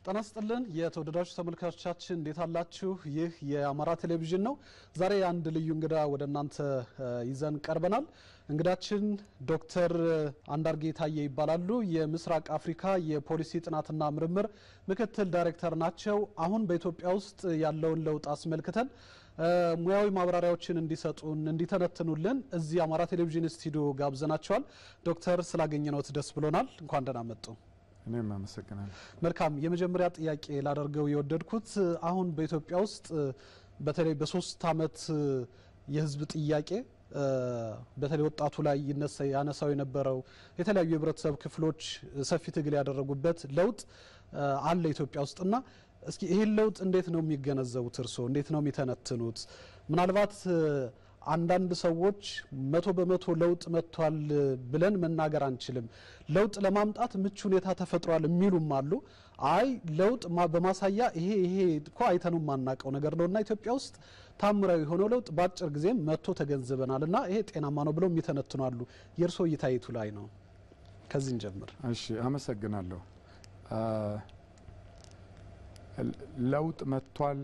ጤና ይስጥልን የተወደዳችሁ ተመልካቾቻችን እንዴት አላችሁ? ይህ የአማራ ቴሌቪዥን ነው። ዛሬ አንድ ልዩ እንግዳ ወደ እናንተ ይዘን ቀርበናል። እንግዳችን ዶክተር አንዳርጌ ታዬ ይባላሉ። የምስራቅ አፍሪካ የፖሊሲ ጥናትና ምርምር ምክትል ዳይሬክተር ናቸው። አሁን በኢትዮጵያ ውስጥ ያለውን ለውጥ አስመልክተን ሙያዊ ማብራሪያዎችን እንዲሰጡን እንዲተነትኑልን እዚህ አማራ ቴሌቪዥን ስቱዲዮ ጋብዘናቸዋል። ዶክተር ስላገኘነዎት ደስ ብሎናል። እንኳን ደህና መጡ። እኔም አመሰግናለሁ። መልካም የመጀመሪያ ጥያቄ ላደርገው የወደድኩት አሁን በኢትዮጵያ ውስጥ በተለይ በሶስት አመት የህዝብ ጥያቄ በተለይ ወጣቱ ላይ ይነሳ ያነሳው የነበረው የተለያዩ የህብረተሰብ ክፍሎች ሰፊ ትግል ያደረጉበት ለውጥ አለ ኢትዮጵያ ውስጥና እስኪ ይህን ለውጥ እንዴት ነው የሚገነዘቡት? እርስዎ እንዴት ነው የሚተነትኑት? ምናልባት አንዳንድ ሰዎች መቶ በመቶ ለውጥ መጥቷል ብለን መናገር አንችልም፣ ለውጥ ለማምጣት ምቹ ሁኔታ ተፈጥሯል የሚሉም አሉ። አይ ለውጥ በማሳያ ይሄ ይሄ እኮ አይተነው የማናውቀው ነገር ነው እና ኢትዮጵያ ውስጥ ታምራዊ የሆነው ለውጥ በአጭር ጊዜም መጥቶ ተገንዝበናል እና ይሄ ጤናማ ነው ብለው የሚተነትኑ አሉ። የእርስዎ እይታ የቱ ላይ ነው? ከዚህ እንጀምር። እሺ፣ አመሰግናለሁ። ለውጥ መጥቷል።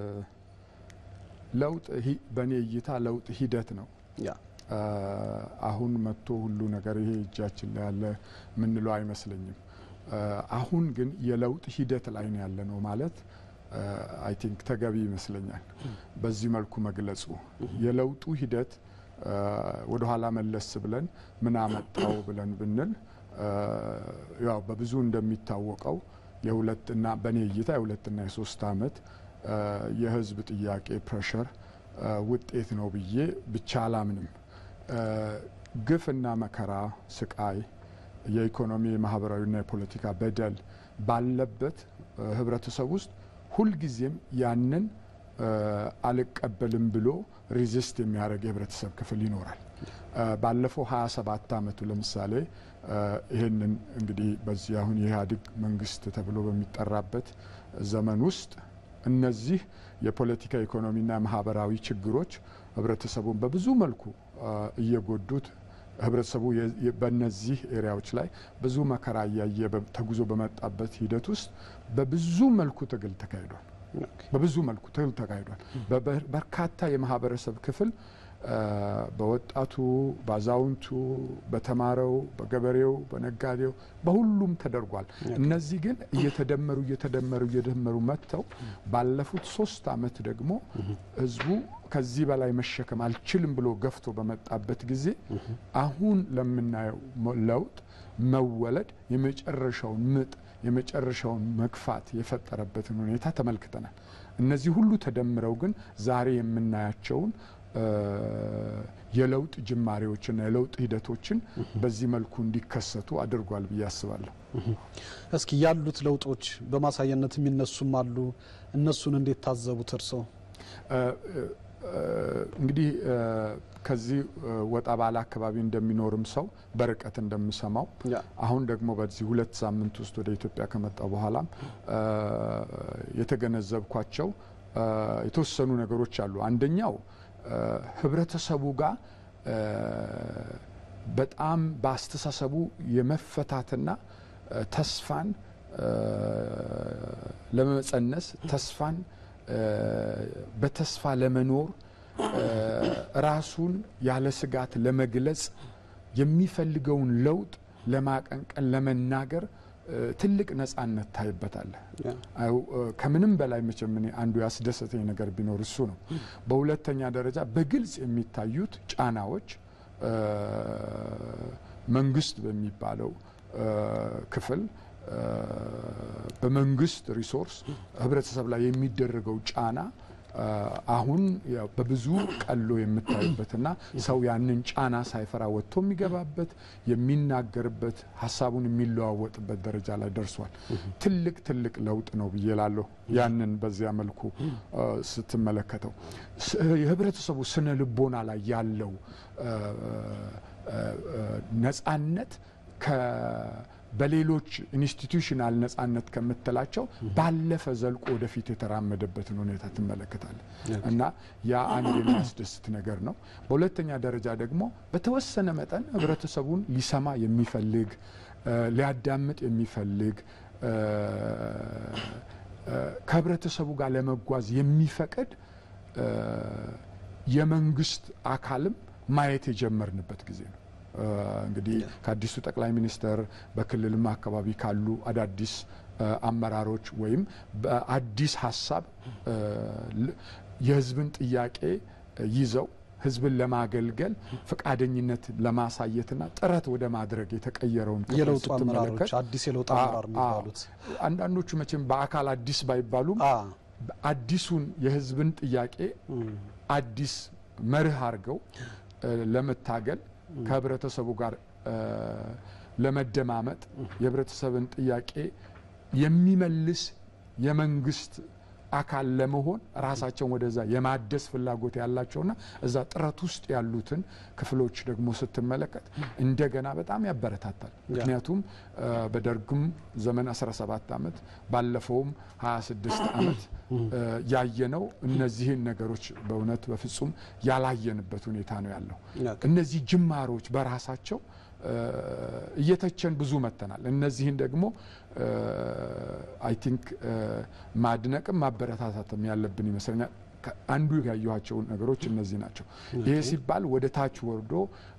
ለውጥ በእኔ እይታ ለውጥ ሂደት ነው። ያ አሁን መጥቶ ሁሉ ነገር ይሄ እጃችን ላይ ያለ ምንለው አይመስለኝም። አሁን ግን የለውጥ ሂደት ላይ ነው ያለ ነው ማለት አይ ቲንክ ተገቢ ይመስለኛል። በዚህ መልኩ መግለጹ የለውጡ ሂደት ወደ ኋላ መለስ ብለን ምን አመጣው ብለን ብንል ያው በብዙ እንደሚታወቀው የሁለትና በእኔ እይታ የሁለትና የሶስት አመት የህዝብ ጥያቄ ፕሬሸር ውጤት ነው ብዬ ብቻ አላምንም። ግፍና መከራ፣ ስቃይ፣ የኢኮኖሚ የማህበራዊና የፖለቲካ በደል ባለበት ህብረተሰብ ውስጥ ሁልጊዜም ያንን አልቀበልም ብሎ ሪዚስት የሚያደርግ የህብረተሰብ ክፍል ይኖራል። ባለፈው 27 አመቱ ለምሳሌ ይህንን እንግዲህ በዚህ አሁን የኢህአዴግ መንግስት ተብሎ በሚጠራበት ዘመን ውስጥ እነዚህ የፖለቲካ ኢኮኖሚና ማህበራዊ ችግሮች ህብረተሰቡን በብዙ መልኩ እየጎዱት ህብረተሰቡ በእነዚህ ኤሪያዎች ላይ ብዙ መከራ እያየ ተጉዞ በመጣበት ሂደት ውስጥ በብዙ መልኩ ትግል ተካሂዷል። በብዙ መልኩ ትግል ተካሂዷል። በርካታ የማህበረሰብ ክፍል በወጣቱ፣ በአዛውንቱ፣ በተማረው፣ በገበሬው፣ በነጋዴው በሁሉም ተደርጓል። እነዚህ ግን እየተደመሩ እየተደመሩ እየደመሩ መጥተው ባለፉት ሶስት አመት ደግሞ ህዝቡ ከዚህ በላይ መሸከም አልችልም ብሎ ገፍቶ በመጣበት ጊዜ አሁን ለምናየው ለውጥ መወለድ የመጨረሻውን ምጥ የመጨረሻውን መግፋት የፈጠረበትን ሁኔታ ተመልክተናል። እነዚህ ሁሉ ተደምረው ግን ዛሬ የምናያቸውን የለውጥ ጅማሬዎችና የለውጥ ሂደቶችን በዚህ መልኩ እንዲከሰቱ አድርጓል ብዬ አስባለሁ። እስኪ ያሉት ለውጦች በማሳያነት የሚነሱም አሉ። እነሱን እንዴት ታዘቡት እርስዎ? እንግዲህ ከዚህ ወጣ ባለ አካባቢ እንደሚኖርም ሰው በርቀት እንደምሰማው አሁን ደግሞ በዚህ ሁለት ሳምንት ውስጥ ወደ ኢትዮጵያ ከመጣ በኋላም የተገነዘብኳቸው የተወሰኑ ነገሮች አሉ። አንደኛው ህብረተሰቡ ጋር በጣም በአስተሳሰቡ የመፈታትና ተስፋን ለመጸነስ ተስፋን በተስፋ ለመኖር ራሱን ያለ ስጋት ለመግለጽ የሚፈልገውን ለውጥ ለማቀንቀን ለመናገር ትልቅ ነጻነት ታይበታል። ከምንም በላይ መቼም እኔ አንዱ ያስደሰተኝ ነገር ቢኖር እሱ ነው። በሁለተኛ ደረጃ በግልጽ የሚታዩት ጫናዎች መንግስት በሚባለው ክፍል በመንግስት ሪሶርስ ህብረተሰብ ላይ የሚደረገው ጫና አሁን በብዙ ቀሎ የምታዩበትና ሰው ያንን ጫና ሳይፈራ ወጥቶ የሚገባበት የሚናገርበት ሀሳቡን የሚለዋወጥበት ደረጃ ላይ ደርሷል። ትልቅ ትልቅ ለውጥ ነው ብዬ ላለሁ። ያንን በዚያ መልኩ ስትመለከተው የህብረተሰቡ ስነ ልቦና ላይ ያለው ነጻነት በሌሎች ኢንስቲቱሽናል ነጻነት ከምትላቸው ባለፈ ዘልቆ ወደፊት የተራመደበትን ሁኔታ ትመለከታለን እና ያ አንድ የሚያስደስት ነገር ነው። በሁለተኛ ደረጃ ደግሞ በተወሰነ መጠን ህብረተሰቡን ሊሰማ የሚፈልግ ሊያዳምጥ የሚፈልግ ከህብረተሰቡ ጋር ለመጓዝ የሚፈቅድ የመንግስት አካልም ማየት የጀመርንበት ጊዜ ነው። እንግዲህ ከአዲሱ ጠቅላይ ሚኒስትር በክልልም አካባቢ ካሉ አዳዲስ አመራሮች ወይም በአዲስ ሀሳብ የህዝብን ጥያቄ ይዘው ህዝብን ለማገልገል ፈቃደኝነት ለማሳየትና ጥረት ወደ ማድረግ የተቀየረውን የለውጡ አመራሮች አዲስ የለውጥ አመራር የሚባሉት አንዳንዶቹ መቼም በአካል አዲስ ባይባሉም አዲሱን የህዝብን ጥያቄ አዲስ መርህ አድርገው ለመታገል ከህብረተሰቡ ጋር ለመደማመጥ የህብረተሰብን ጥያቄ የሚመልስ የመንግስት አካል ለመሆን ራሳቸውን ወደዛ የማደስ ፍላጎት ያላቸውና እዛ ጥረት ውስጥ ያሉትን ክፍሎች ደግሞ ስትመለከት እንደገና በጣም ያበረታታል። ምክንያቱም በደርግም ዘመን 17 ዓመት ባለፈውም 26 ዓመት ያየነው እነዚህን ነገሮች በእውነት በፍጹም ያላየንበት ሁኔታ ነው ያለው። እነዚህ ጅማሮች በራሳቸው እየተቸን ብዙ መተናል። እነዚህን ደግሞ አይ ቲንክ ማድነቅም ማበረታታትም ያለብን ይመስለኛል። አንዱ ያየኋቸው ነገሮች እነዚህ ናቸው። ይሄ ሲባል ወደ ታች ወርዶ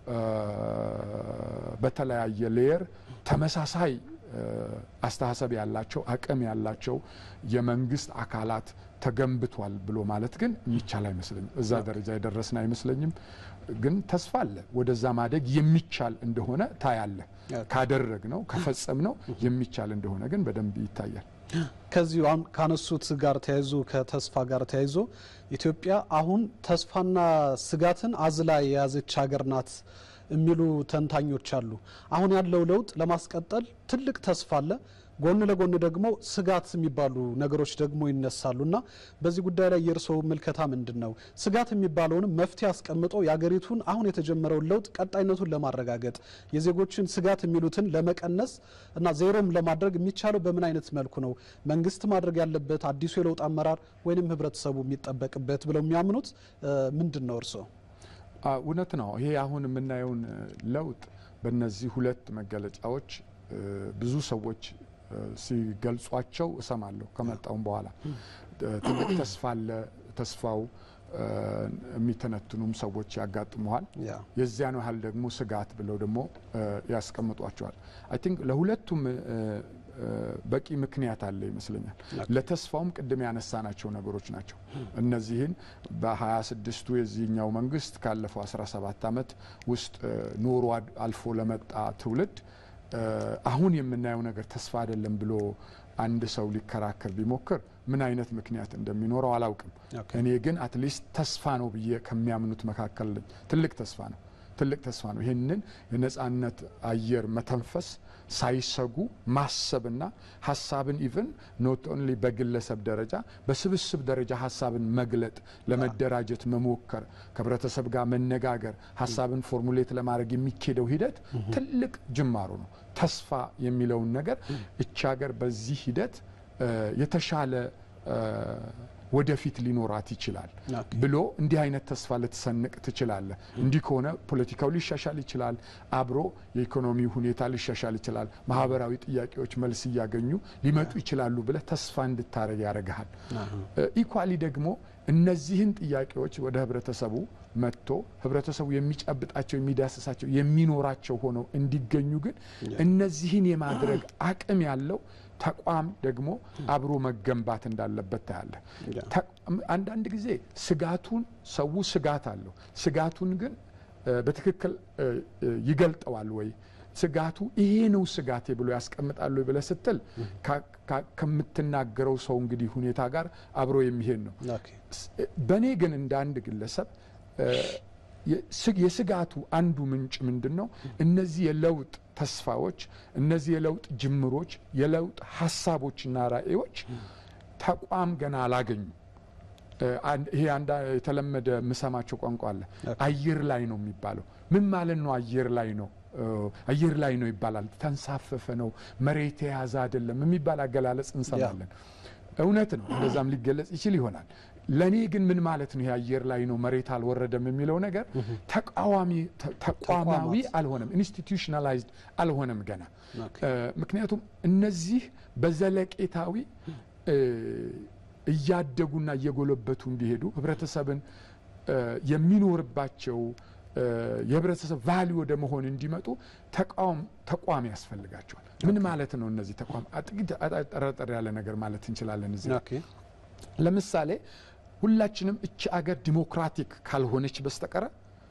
በተለያየ ሌየር ተመሳሳይ አስተሳሰብ ያላቸው አቅም ያላቸው የመንግስት አካላት ተገንብቷል ብሎ ማለት ግን የሚቻል አይመስለኝም። እዛ ደረጃ የደረስን አይመስለኝም። ግን ተስፋ አለ። ወደዛ ማደግ የሚቻል እንደሆነ ታያለ። ካደረግ ነው ከፈጸም ነው የሚቻል እንደሆነ ግን በደንብ ይታያል። ከዚሁ ካነሱት ጋር ተያይዞ ከተስፋ ጋር ተያይዞ ኢትዮጵያ አሁን ተስፋና ስጋትን አዝላ የያዘች ሀገር ናት የሚሉ ተንታኞች አሉ። አሁን ያለው ለውጥ ለማስቀጠል ትልቅ ተስፋ አለ። ጎን ለጎን ደግሞ ስጋት የሚባሉ ነገሮች ደግሞ ይነሳሉ እና በዚህ ጉዳይ ላይ የእርስዎ ምልከታ ምንድን ነው? ስጋት የሚባለውንም መፍትሄ አስቀምጦ የሀገሪቱን አሁን የተጀመረውን ለውጥ ቀጣይነቱን ለማረጋገጥ የዜጎችን ስጋት የሚሉትን ለመቀነስ እና ዜሮም ለማድረግ የሚቻለው በምን አይነት መልኩ ነው? መንግስት ማድረግ ያለበት አዲሱ የለውጥ አመራር ወይንም ህብረተሰቡ የሚጠበቅበት ብለው የሚያምኑት ምንድን ነው እርስዎ? እውነት ነው። ይሄ አሁን የምናየውን ለውጥ በእነዚህ ሁለት መገለጫዎች ብዙ ሰዎች ሲገልጿቸው እሰማለሁ። ከመጣውም በኋላ ትልቅ ተስፋ አለ። ተስፋው የሚተነትኑም ሰዎች ያጋጥመዋል። የዚያን ያህል ደግሞ ስጋት ብለው ደግሞ ያስቀምጧቸዋል። አይ ቲንክ ለሁለቱም በቂ ምክንያት አለ ይመስለኛል። ለተስፋውም ቅድም ያነሳናቸው ነገሮች ናቸው። እነዚህን በሀያ ስድስቱ የዚህኛው መንግስት ካለፈው 17 ዓመት ውስጥ ኖሮ አልፎ ለመጣ ትውልድ አሁን የምናየው ነገር ተስፋ አይደለም ብሎ አንድ ሰው ሊከራከር ቢሞክር ምን አይነት ምክንያት እንደሚኖረው አላውቅም። እኔ ግን አትሊስት ተስፋ ነው ብዬ ከሚያምኑት መካከል ነኝ። ትልቅ ተስፋ ነው። ትልቅ ተስፋ ነው። ይህንን የነጻነት አየር መተንፈስ ሳይሰጉ ማሰብና ሀሳብን ኢቭን ኖት ኦንሊ በግለሰብ ደረጃ በስብስብ ደረጃ ሀሳብን መግለጥ፣ ለመደራጀት መሞከር፣ ከህብረተሰብ ጋር መነጋገር፣ ሀሳብን ፎርሙሌት ለማድረግ የሚኬደው ሂደት ትልቅ ጅማሮ ነው። ተስፋ የሚለውን ነገር እቺ ሀገር በዚህ ሂደት የተሻለ ወደፊት ሊኖራት ይችላል ብሎ እንዲህ አይነት ተስፋ ልትሰንቅ ትችላለ። እንዲህ ከሆነ ፖለቲካው ሊሻሻል ይችላል፣ አብሮ የኢኮኖሚ ሁኔታ ሊሻሻል ይችላል፣ ማህበራዊ ጥያቄዎች መልስ እያገኙ ሊመጡ ይችላሉ ብለ ተስፋ እንድታደረግ ያደርግሃል። ኢኳሊ ደግሞ እነዚህን ጥያቄዎች ወደ ህብረተሰቡ መጥቶ ህብረተሰቡ የሚጨብጣቸው የሚዳስሳቸው የሚኖራቸው ሆነው እንዲገኙ ግን እነዚህን የማድረግ አቅም ያለው ተቋም ደግሞ አብሮ መገንባት እንዳለበት ታያለ። አንዳንድ ጊዜ ስጋቱን ሰው ስጋት አለው። ስጋቱን ግን በትክክል ይገልጠዋል ወይ ስጋቱ ይሄ ነው ስጋቴ ብሎ ያስቀምጣሉ ብለ ስትል ከምትናገረው ሰው እንግዲህ ሁኔታ ጋር አብሮ የሚሄድ ነው። በእኔ ግን እንደ አንድ ግለሰብ የስጋቱ አንዱ ምንጭ ምንድን ነው? እነዚህ የለውጥ ተስፋዎች፣ እነዚህ የለውጥ ጅምሮች፣ የለውጥ ሀሳቦችና ራዕዮች ተቋም ገና አላገኙ። ይሄ አንድ የተለመደ የምሰማቸው ቋንቋ አለ። አየር ላይ ነው የሚባለው። ምን ማለት ነው? አየር ላይ ነው አየር ላይ ነው ይባላል። ተንሳፈፈ ነው፣ መሬት የያዘ አይደለም የሚባል አገላለጽ እንሰማለን። እውነት ነው፣ እንደዛም ሊገለጽ ይችል ይሆናል። ለእኔ ግን ምን ማለት ነው? የአየር ላይ ነው መሬት አልወረደም የሚለው ነገር ተቃዋሚ ተቋማዊ አልሆነም፣ ኢንስቲቱሽናላይዝድ አልሆነም ገና። ምክንያቱም እነዚህ በዘለቄታዊ እያደጉና እየጎለበቱ እንዲሄዱ ህብረተሰብን የሚኖርባቸው የህብረተሰብ ቫሊ ወደ መሆን እንዲመጡ ተቋም ያስፈልጋቸዋል። ምን ማለት ነው? እነዚህ ተቋም ጥቂት ጠረጠር ያለ ነገር ማለት እንችላለን። እዚህ ለምሳሌ ሁላችንም እቺ አገር ዲሞክራቲክ ካልሆነች በስተቀረ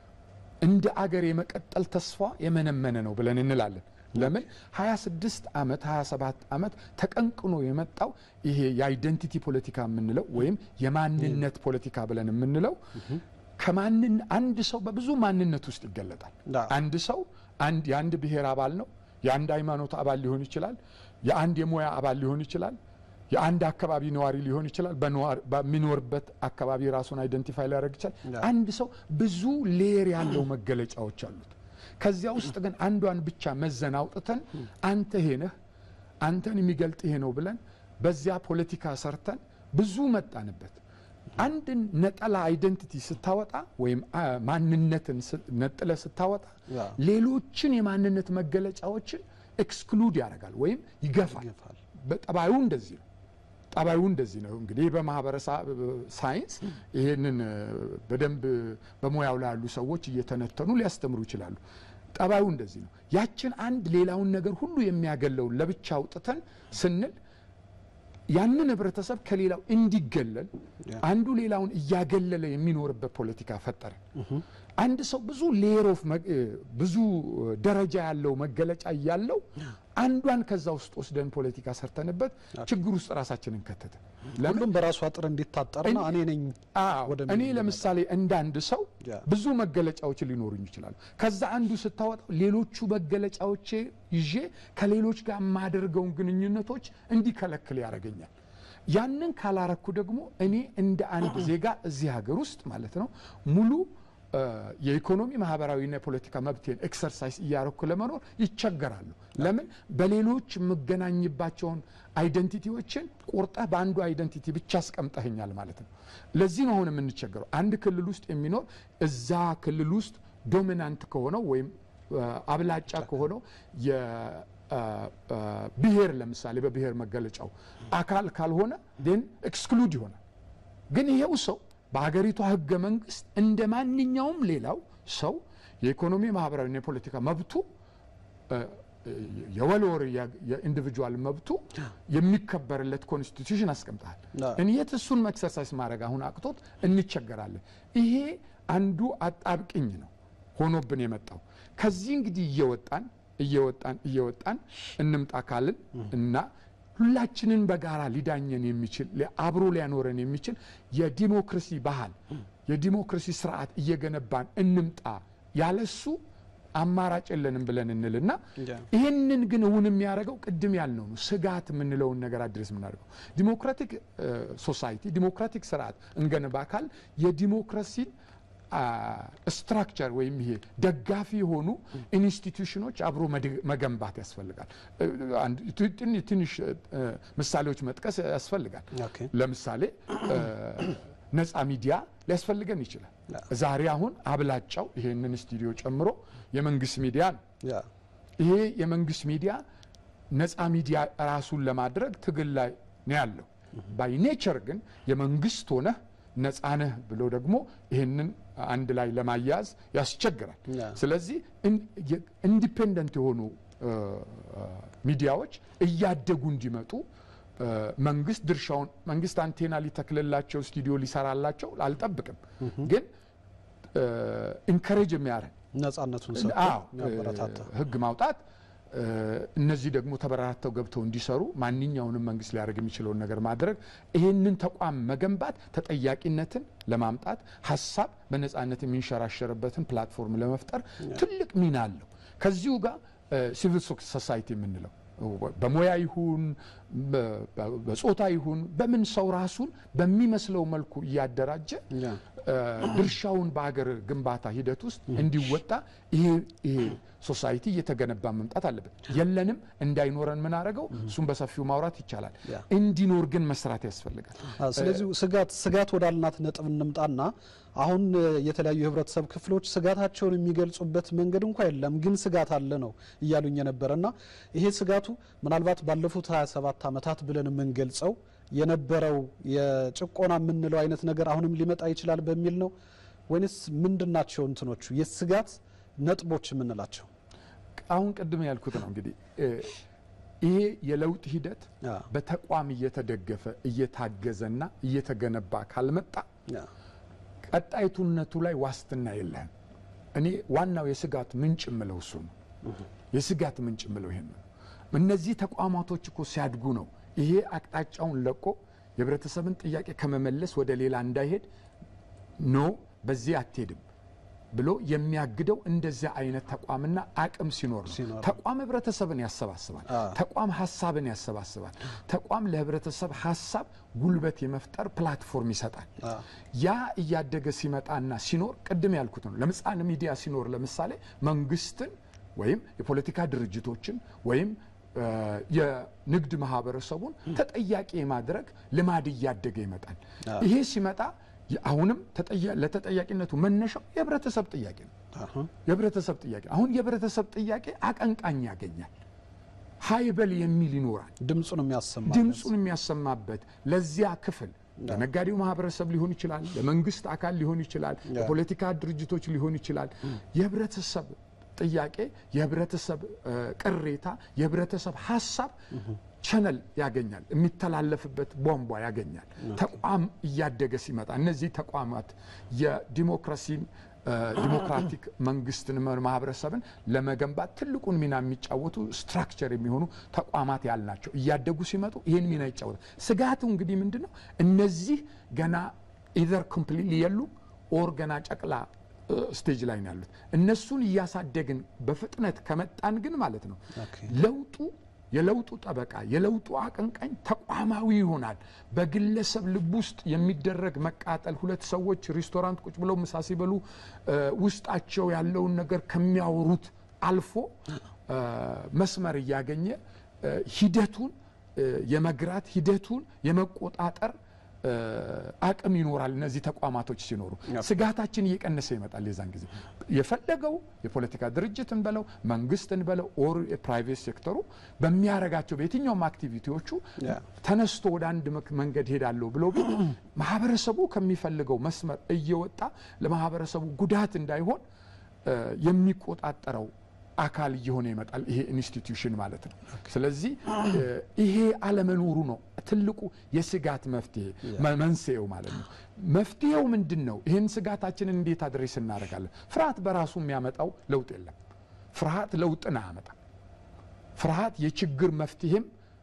እንደ አገር የመቀጠል ተስፋ የመነመነ ነው ብለን እንላለን። ለምን 26 ዓመት 27 ዓመት ተቀንቅኖ የመጣው ይሄ የአይደንቲቲ ፖለቲካ የምንለው ወይም የማንነት ፖለቲካ ብለን የምንለው ከማንን አንድ ሰው በብዙ ማንነት ውስጥ ይገለጣል። አንድ ሰው አንድ የአንድ ብሔር አባል ነው። የአንድ ሃይማኖት አባል ሊሆን ይችላል። የአንድ የሙያ አባል ሊሆን ይችላል። የአንድ አካባቢ ነዋሪ ሊሆን ይችላል። በሚኖርበት አካባቢ ራሱን አይደንቲፋይ ሊያደርግ ይችላል። አንድ ሰው ብዙ ሌየር ያለው መገለጫዎች አሉት። ከዚያ ውስጥ ግን አንዷን ብቻ መዘን አውጥተን አንተ ይሄ ነህ፣ አንተን የሚገልጥ ይሄ ነው ብለን በዚያ ፖለቲካ ሰርተን ብዙ መጣንበት። አንድን ነጠላ አይደንቲቲ ስታወጣ ወይም ማንነትን ነጥለ ስታወጣ ሌሎችን የማንነት መገለጫዎችን ኤክስክሉድ ያደርጋል ወይም ይገፋል። በጠባዩ እንደዚህ ነው። ጠባዩ እንደዚህ ነው። እንግዲህ በማህበረሰብ ሳይንስ ይሄንን በደንብ በሙያው ላይ ያሉ ሰዎች እየተነተኑ ሊያስተምሩ ይችላሉ። ጠባዩ እንደዚህ ነው። ያችን አንድ ሌላውን ነገር ሁሉ የሚያገለውን ለብቻ አውጥተን ስንል ያንን ህብረተሰብ ከሌላው እንዲገለል አንዱ ሌላውን እያገለለ የሚኖርበት ፖለቲካ ፈጠረ። አንድ ሰው ብዙ ሌየር ኦፍ ብዙ ደረጃ ያለው መገለጫ እያለው አንዷን ከዛ ውስጥ ወስደን ፖለቲካ ሰርተንበት ችግር ውስጥ ራሳችንን ከተተ። ሁሉም በራሱ አጥር እንዲታጠርና እኔ ነኝ እኔ ለምሳሌ እንደ አንድ ሰው ብዙ መገለጫዎች ሊኖሩኝ ይችላሉ። ከዛ አንዱ ስታወጣው ሌሎቹ መገለጫዎቼ ይዤ ከሌሎች ጋር የማደርገውን ግንኙነቶች እንዲከለክል ያደርገኛል። ያንን ካላረኩ ደግሞ እኔ እንደ አንድ ዜጋ እዚህ ሀገር ውስጥ ማለት ነው ሙሉ የኢኮኖሚ ማህበራዊና የፖለቲካ መብቴን ኤክሰርሳይዝ እያረኩ ለመኖር ይቸገራሉ። ለምን በሌሎች የምገናኝባቸውን አይደንቲቲዎችን ቆርጠህ በአንዱ አይደንቲቲ ብቻ አስቀምጠህኛል ማለት ነው። ለዚህ ነው አሁን የምንቸገረው። አንድ ክልል ውስጥ የሚኖር እዛ ክልል ውስጥ ዶሚናንት ከሆነው ወይም አብላጫ ከሆነው ብሔር ለምሳሌ በብሔር መገለጫው አካል ካልሆነ ን ኤክስክሉድ ይሆናል። ግን ይሄው ሰው በሀገሪቷ ህገ መንግስት እንደ ማንኛውም ሌላው ሰው የኢኮኖሚ ማህበራዊና የፖለቲካ መብቱ የወልወር የኢንዲቪጁዋል መብቱ የሚከበርለት ኮንስቲቱሽን አስቀምጠሃል። እንየት እሱን ኤክሰርሳይዝ ማድረግ አሁን አቅቶት እንቸገራለን። ይሄ አንዱ አጣብቅኝ ነው ሆኖብን የመጣው። ከዚህ እንግዲህ እየወጣን እየወጣን እየወጣን እንምጣ ካልን እና ሁላችንን በጋራ ሊዳኘን የሚችል አብሮ ሊያኖረን የሚችል የዲሞክራሲ ባህል የዲሞክራሲ ስርዓት እየገነባን እንምጣ። ያለሱ አማራጭ የለንም ብለን እንልና ይህንን ግን እውን የሚያደርገው ቅድም ያልነው ነው። ስጋት የምንለውን ነገር አድረስ የምናደርገው ዲሞክራቲክ ሶሳይቲ ዲሞክራቲክ ስርዓት እንገነባ ካል የዲሞክራሲን ስትራክቸር ወይም ይሄ ደጋፊ የሆኑ ኢንስቲትዩሽኖች አብሮ መገንባት ያስፈልጋል። ትንሽ ምሳሌዎች መጥቀስ ያስፈልጋል። ለምሳሌ ነፃ ሚዲያ ሊያስፈልገን ይችላል። ዛሬ አሁን አብላጫው ይሄንን ስቱዲዮ ጨምሮ የመንግስት ሚዲያ ነው። ይሄ የመንግስት ሚዲያ ነፃ ሚዲያ ራሱን ለማድረግ ትግል ላይ ነው ያለው። ባይ ኔቸር ግን የመንግስት ሆነህ ነፃ ነህ ብሎ ደግሞ ይህንን አንድ ላይ ለማያያዝ ያስቸግራል። ስለዚህ ኢንዲፔንደንት የሆኑ ሚዲያዎች እያደጉ እንዲመጡ መንግስት ድርሻውን መንግስት አንቴና ሊተክልላቸው ስቱዲዮ ሊሰራላቸው አልጠብቅም። ግን ኢንከሬጅ የሚያደርግ ነጻነቱን ህግ ማውጣት እነዚህ ደግሞ ተበራርተው ገብተው እንዲሰሩ ማንኛውንም መንግስት ሊያደርግ የሚችለውን ነገር ማድረግ፣ ይህንን ተቋም መገንባት ተጠያቂነትን ለማምጣት ሀሳብ በነጻነት የሚንሸራሸርበትን ፕላትፎርም ለመፍጠር ትልቅ ሚና አለው። ከዚሁ ጋር ሲቪል ሶሳይቲ የምንለው በሙያ ይሁን በጾታ ይሁን በምን ሰው ራሱን በሚመስለው መልኩ እያደራጀ ድርሻውን በሀገር ግንባታ ሂደት ውስጥ እንዲወጣ ይሄ ይሄ ሶሳይቲ እየተገነባ መምጣት አለበት። የለንም እንዳይኖረን ምን አደረገው? እሱም በሰፊው ማውራት ይቻላል። እንዲኖር ግን መስራት ያስፈልጋል። ስለዚህ ስጋት ስጋት ወዳልናት ነጥብ እንምጣና አሁን የተለያዩ የህብረተሰብ ክፍሎች ስጋታቸውን የሚገልጹበት መንገድ እንኳ የለም፣ ግን ስጋት አለ ነው እያሉኝ የነበረ እና ይሄ ስጋቱ ምናልባት ባለፉት 27 ዓመታት ብለን የምንገልጸው የነበረው የጭቆና የምንለው አይነት ነገር አሁንም ሊመጣ ይችላል በሚል ነው ወይንስ ምንድናቸው እንትኖቹ የስጋት ነጥቦች የምንላቸው? አሁን ቅድም ያልኩት ነው እንግዲህ ይሄ የለውጥ ሂደት በተቋም እየተደገፈ እየታገዘና እየተገነባ ካልመጣ ቀጣይቱነቱ ላይ ዋስትና የለህም። እኔ ዋናው የስጋት ምንጭ የምለው እሱ ነው። የስጋት ምንጭ የምለው ይሄን ነው። እነዚህ ተቋማቶች እኮ ሲያድጉ ነው ይሄ አቅጣጫውን ለቆ የህብረተሰብን ጥያቄ ከመመለስ ወደ ሌላ እንዳይሄድ ኖ በዚህ አትሄድም ብሎ የሚያግደው እንደዚያ አይነት ተቋምና አቅም ሲኖር ነው። ተቋም ህብረተሰብን ያሰባስባል። ተቋም ሀሳብን ያሰባስባል። ተቋም ለህብረተሰብ ሀሳብ ጉልበት የመፍጠር ፕላትፎርም ይሰጣል። ያ እያደገ ሲመጣና ሲኖር ቅድም ያልኩት ነው። ለምሳሌ ሚዲያ ሲኖር ለምሳሌ መንግስትን ወይም የፖለቲካ ድርጅቶችን ወይም የንግድ ማህበረሰቡን ተጠያቂ የማድረግ ልማድ እያደገ ይመጣል። ይሄ ሲመጣ አሁንም ለተጠያቂነቱ መነሻው የህብረተሰብ ጥያቄ ነው። የህብረተሰብ ጥያቄ አሁን የህብረተሰብ ጥያቄ አቀንቃኝ ያገኛል። ሀይበል የሚል ይኖራል። ድምፁን የሚያሰማ ድምፁን የሚያሰማበት ለዚያ ክፍል ለነጋዴው ማህበረሰብ ሊሆን ይችላል፣ ለመንግስት አካል ሊሆን ይችላል፣ ለፖለቲካ ድርጅቶች ሊሆን ይችላል። የህብረተሰብ ጥያቄ፣ የህብረተሰብ ቅሬታ፣ የህብረተሰብ ሀሳብ ቸነል ያገኛል፣ የሚተላለፍበት ቧንቧ ያገኛል። ተቋም እያደገ ሲመጣ እነዚህ ተቋማት የዲሞክራሲን ዲሞክራቲክ መንግስትን ማህበረሰብን ለመገንባት ትልቁን ሚና የሚጫወቱ ስትራክቸር የሚሆኑ ተቋማት ያልናቸው እያደጉ ሲመጡ ይህን ሚና ይጫወታል። ስጋቱ እንግዲህ ምንድን ነው? እነዚህ ገና ኢዘር ኮምፕሊትሊ የሉ ኦር ገና ጨቅላ ስቴጅ ላይ ነው ያሉት። እነሱን እያሳደግን በፍጥነት ከመጣን ግን ማለት ነው ለውጡ የለውጡ ጠበቃ የለውጡ አቀንቃኝ ተቋማዊ ይሆናል። በግለሰብ ልብ ውስጥ የሚደረግ መቃጠል፣ ሁለት ሰዎች ሬስቶራንት ቁጭ ብለው ምሳ ሲበሉ ውስጣቸው ያለውን ነገር ከሚያወሩት አልፎ መስመር እያገኘ ሂደቱን የመግራት ሂደቱን የመቆጣጠር አቅም ይኖራል። እነዚህ ተቋማቶች ሲኖሩ ስጋታችን እየቀነሰ ይመጣል። የዛን ጊዜ የፈለገው የፖለቲካ ድርጅትን በለው መንግስትን በለው ኦር የፕራይቬት ሴክተሩ በሚያረጋቸው በየትኛውም አክቲቪቲዎቹ ተነስቶ ወደ አንድ መንገድ ሄዳለሁ ብሎ ማህበረሰቡ ከሚፈልገው መስመር እየወጣ ለማህበረሰቡ ጉዳት እንዳይሆን የሚቆጣጠረው አካል እየሆነ ይመጣል። ይሄ ኢንስቲትዩሽን ማለት ነው። ስለዚህ ይሄ አለመኖሩ ነው ትልቁ የስጋት መፍትሄ መንስኤው ማለት ነው። መፍትሄው ምንድን ነው? ይህን ስጋታችንን እንዴት አድሬስ እናደርጋለን? ፍርሃት በራሱ የሚያመጣው ለውጥ የለም። ፍርሃት ለውጥን አያመጣም። ፍርሃት የችግር መፍትሄም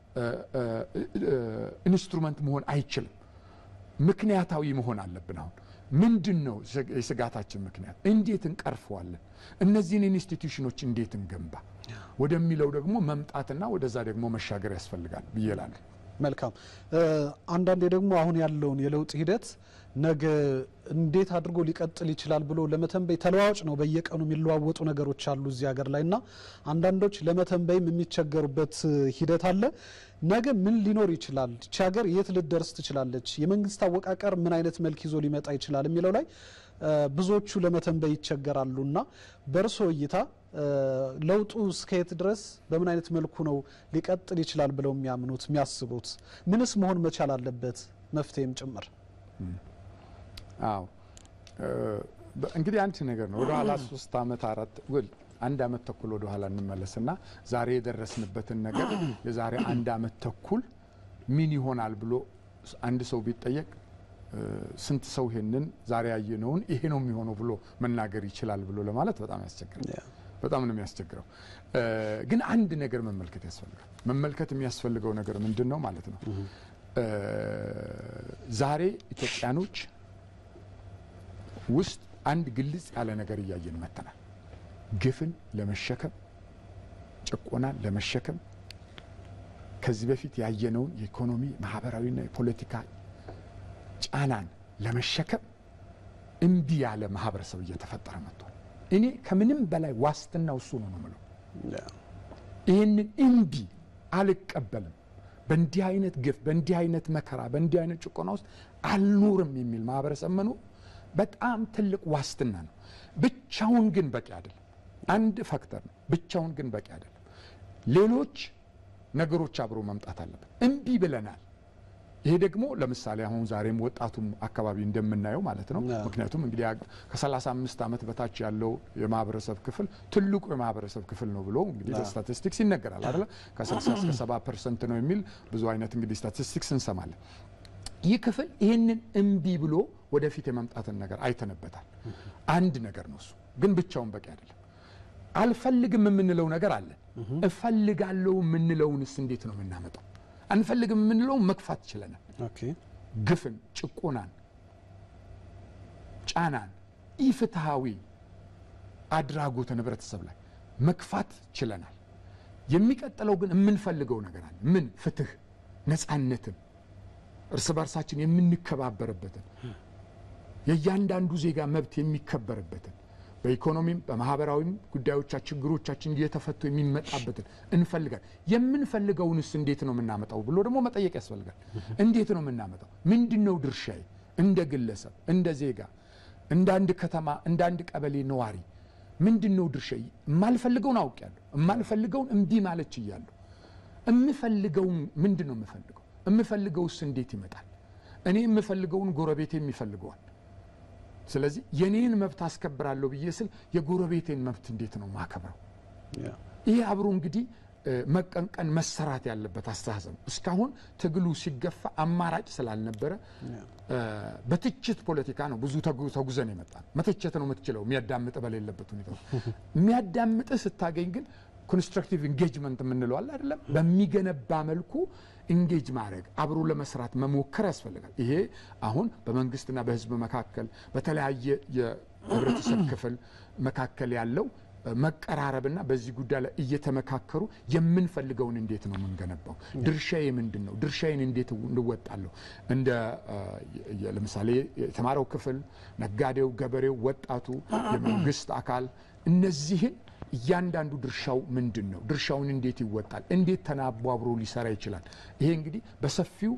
ኢንስትሩመንት መሆን አይችልም። ምክንያታዊ መሆን አለብን። አሁን ምንድን ነው የስጋታችን ምክንያት? እንዴት እንቀርፈዋለን? እነዚህን ኢንስቲትዩሽኖች እንዴት እንገንባ ወደሚለው ደግሞ መምጣትና ወደዛ ደግሞ መሻገር ያስፈልጋል ብዬ እላለሁ። መልካም። አንዳንዴ ደግሞ አሁን ያለውን የለውጥ ሂደት ነገ እንዴት አድርጎ ሊቀጥል ይችላል ብሎ ለመተንበይ ተለዋዋጭ ነው። በየቀኑ የሚለዋወጡ ነገሮች አሉ እዚህ ሀገር ላይ እና አንዳንዶች ለመተንበይም የሚቸገሩበት ሂደት አለ። ነገ ምን ሊኖር ይችላል? ይቺ ሀገር የት ልትደርስ ትችላለች? የመንግስት አወቃቀር ምን አይነት መልክ ይዞ ሊመጣ ይችላል የሚለው ላይ ብዙዎቹ ለመተንበይ ይቸገራሉ እና በእርሶ እይታ ለውጡ እስከየት ድረስ በምን አይነት መልኩ ነው ሊቀጥል ይችላል ብለው የሚያምኑት የሚያስቡት? ምንስ መሆን መቻል አለበት መፍትሄም ጭምር? አዎ እንግዲህ አንድ ነገር ነው። ወደኋላ ሶስት አመት አራት ውል አንድ አመት ተኩል ወደ ኋላ እንመለስና ዛሬ የደረስንበትን ነገር የዛሬ አንድ አመት ተኩል ምን ይሆናል ብሎ አንድ ሰው ቢጠየቅ ስንት ሰው ይሄንን ዛሬ ያየነውን ይሄ ነው የሚሆነው ብሎ መናገር ይችላል ብሎ ለማለት በጣም ያስቸግራል። በጣም ነው የሚያስቸግረው። ግን አንድ ነገር መመልከት ያስፈልጋል። መመልከት የሚያስፈልገው ነገር ምንድን ነው ማለት ነው? ዛሬ ኢትዮጵያኖች ውስጥ አንድ ግልጽ ያለ ነገር እያየን መተናል። ግፍን ለመሸከም ጭቆናን ለመሸከም ከዚህ በፊት ያየነውን የኢኮኖሚ ማህበራዊና የፖለቲካ ጫናን ለመሸከም እምቢ ያለ ማህበረሰብ እየተፈጠረ መጥቷል። እኔ ከምንም በላይ ዋስትናው እሱ ነው ነው የምለው። ይህንን እምቢ አልቀበልም፣ በእንዲህ አይነት ግፍ፣ በእንዲህ አይነት መከራ፣ በእንዲህ አይነት ጭቆና ውስጥ አልኖርም የሚል ማህበረሰብ መኖር በጣም ትልቅ ዋስትና ነው። ብቻውን ግን በቂ አይደለም። አንድ ፋክተር ነው፣ ብቻውን ግን በቂ አይደለም። ሌሎች ነገሮች አብሮ መምጣት አለበት። እምቢ ብለናል። ይሄ ደግሞ ለምሳሌ አሁን ዛሬም ወጣቱም አካባቢ እንደምናየው ማለት ነው። ምክንያቱም እንግዲህ ከ35 ዓመት በታች ያለው የማህበረሰብ ክፍል ትልቁ የማህበረሰብ ክፍል ነው ብሎ እንግዲህ በስታቲስቲክስ ይነገራል አይደለ? ከ60 እስከ 70 ፐርሰንት ነው የሚል ብዙ አይነት እንግዲህ ስታቲስቲክስ እንሰማለን። ይህ ክፍል ይህንን እምቢ ብሎ ወደፊት የመምጣትን ነገር አይተንበታል። አንድ ነገር ነው እሱ፣ ግን ብቻውን በቂ አይደለም። አልፈልግም የምንለው ነገር አለ። እፈልጋለሁ የምንለውንስ እንዴት ነው የምናመጣው? አንፈልግም የምንለውን መግፋት ችለናል። ግፍን፣ ጭቆናን፣ ጫናን፣ ኢፍትሐዊ አድራጎትን ህብረተሰብ ላይ መግፋት ችለናል። የሚቀጥለው ግን የምንፈልገው ነገር አለ። ምን? ፍትህ፣ ነፃነትን፣ እርስ በርሳችን የምንከባበርበትን የእያንዳንዱ ዜጋ መብት የሚከበርበትን በኢኮኖሚም በማህበራዊም ጉዳዮቻ ችግሮቻችን እየተፈቱ የሚመጣበትን እንፈልጋል። የምንፈልገውንስ እንዴት ነው የምናመጣው ብሎ ደግሞ መጠየቅ ያስፈልጋል። እንዴት ነው የምናመጣው? ምንድን ነው ድርሻዬ? እንደ ግለሰብ፣ እንደ ዜጋ፣ እንደ አንድ ከተማ፣ እንደ አንድ ቀበሌ ነዋሪ ምንድን ነው ድርሻዬ? የማልፈልገውን አውቄያለሁ። የማልፈልገውን እምቢ ማለት ችያለሁ። የምፈልገውን ምንድን ነው የምፈልገው? የምፈልገውስ እንዴት ይመጣል? እኔ የምፈልገውን ጎረቤቴም ይፈልገዋል። ስለዚህ የኔን መብት አስከብራለሁ ብዬ ስል የጎረቤቴን መብት እንዴት ነው ማከብረው? ይሄ አብሮ እንግዲህ መቀንቀን መሰራት ያለበት አስተሳሰብ ነው። እስካሁን ትግሉ ሲገፋ አማራጭ ስላልነበረ በትችት ፖለቲካ ነው ብዙ ተጉዘን የመጣ ነው። መተቸት ነው የምትችለው የሚያዳምጥ በሌለበት ሁኔታ የሚያዳምጥ ስታገኝ ግን ኮንስትራክቲቭ ኢንጌጅመንት የምንለው አለ አይደለም፣ በሚገነባ መልኩ ኢንጌጅ ማድረግ አብሮ ለመስራት መሞከር ያስፈልጋል። ይሄ አሁን በመንግስትና በህዝብ መካከል በተለያየ የህብረተሰብ ክፍል መካከል ያለው መቀራረብና በዚህ ጉዳይ ላይ እየተመካከሩ የምንፈልገውን እንዴት ነው የምንገነባው? ድርሻዬ ምንድን ነው? ድርሻዬን እንዴት እንወጣለሁ? እንደ ለምሳሌ የተማረው ክፍል፣ ነጋዴው፣ ገበሬው፣ ወጣቱ፣ የመንግስት አካል እነዚህን እያንዳንዱ ድርሻው ምንድን ነው? ድርሻውን እንዴት ይወጣል? እንዴት ተናቦ አብሮ ሊሰራ ይችላል? ይሄ እንግዲህ በሰፊው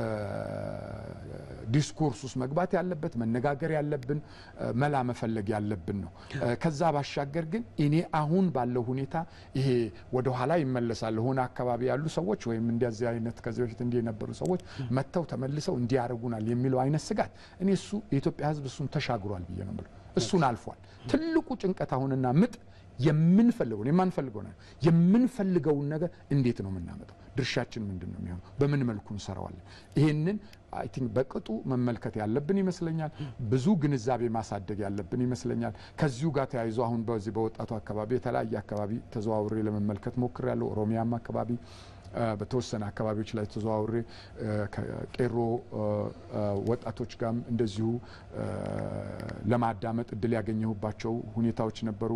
ዲስኮርስ ውስጥ መግባት ያለበት መነጋገር ያለብን መላ መፈለግ ያለብን ነው። ከዛ ባሻገር ግን እኔ አሁን ባለው ሁኔታ ይሄ ወደኋላ ይመለሳል ሆነ አካባቢ ያሉ ሰዎች ወይም እንደዚህ አይነት ከዚህ በፊት እንዲህ የነበሩ ሰዎች መጥተው ተመልሰው እንዲያደርጉናል የሚለው አይነት ስጋት እኔ እሱ የኢትዮጵያ ሕዝብ እሱን ተሻግሯል ብዬ ነው የምለው። እሱን አልፏል። ትልቁ ጭንቀት አሁንና ምጥ የምንፈልገውን የማንፈልገውን የምንፈልገውን ነገር እንዴት ነው የምናመጣው? ድርሻችን ምንድን ነው የሚሆነው? በምን መልኩ እንሰራዋለን? ይሄንን አይ ቲንክ በቅጡ መመልከት ያለብን ይመስለኛል። ብዙ ግንዛቤ ማሳደግ ያለብን ይመስለኛል። ከዚሁ ጋር ተያይዞ አሁን በዚህ በወጣቱ አካባቢ የተለያየ አካባቢ ተዘዋውሬ ለመመልከት ሞክሬያለሁ። ኦሮሚያም አካባቢ በተወሰነ አካባቢዎች ላይ ተዘዋውሬ ከቄሮ ወጣቶች ጋርም እንደዚሁ ለማዳመጥ እድል ያገኘሁባቸው ሁኔታዎች ነበሩ።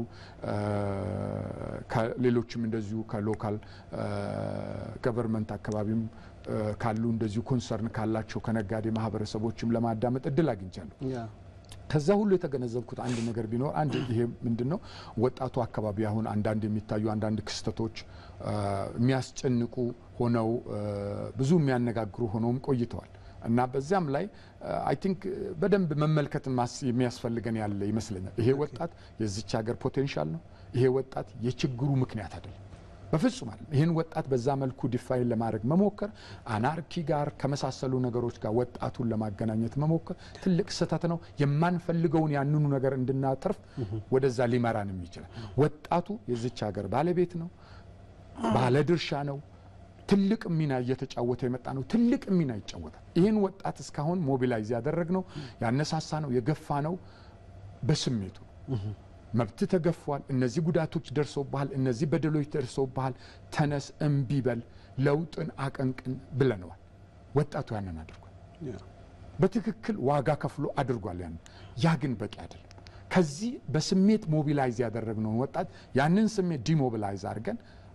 ከሌሎችም እንደዚሁ ከሎካል ገቨርንመንት አካባቢም ካሉ እንደዚሁ ኮንሰርን ካላቸው ከነጋዴ ማህበረሰቦችም ለማዳመጥ እድል አግኝቻለሁ። ከዛ ሁሉ የተገነዘብኩት አንድ ነገር ቢኖር አንድ ይሄ ምንድን ነው ወጣቱ አካባቢ አሁን አንዳንድ የሚታዩ አንዳንድ ክስተቶች የሚያስጨንቁ ሆነው ብዙ የሚያነጋግሩ ሆነውም ቆይተዋል እና በዚያም ላይ አይ ቲንክ በደንብ መመልከት የሚያስፈልገን ያለ ይመስለኛል። ይሄ ወጣት የዚች ሀገር ፖቴንሻል ነው። ይሄ ወጣት የችግሩ ምክንያት አይደለም። በፍጹም አይደለም። ይህን ወጣት በዛ መልኩ ዲፋይን ለማድረግ መሞከር አናርኪ ጋር ከመሳሰሉ ነገሮች ጋር ወጣቱን ለማገናኘት መሞከር ትልቅ ስህተት ነው። የማንፈልገውን ያንኑ ነገር እንድናተርፍ ወደዛ ሊመራንም ይችላል። ወጣቱ የዚች ሀገር ባለቤት ነው፣ ባለድርሻ ነው። ትልቅ ሚና እየተጫወተ የመጣ ነው። ትልቅ ሚና ይጫወታል። ይህን ወጣት እስካሁን ሞቢላይዝ ያደረግ ነው ያነሳሳ ነው የገፋ ነው በስሜቱ መብት ተገፏል፣ እነዚህ ጉዳቶች ደርሰውብሃል፣ እነዚህ በደሎች ደርሰውብሃል፣ ተነስ፣ እምቢ በል፣ ለውጥን አቀንቅን ብለነዋል። ወጣቱ ያንን አድርጓል። በትክክል ዋጋ ከፍሎ አድርጓል። ያንን ያ ግን በቂ አይደለም። ከዚህ በስሜት ሞቢላይዝ ያደረግነውን ወጣት ያንን ስሜት ዲሞቢላይዝ አድርገን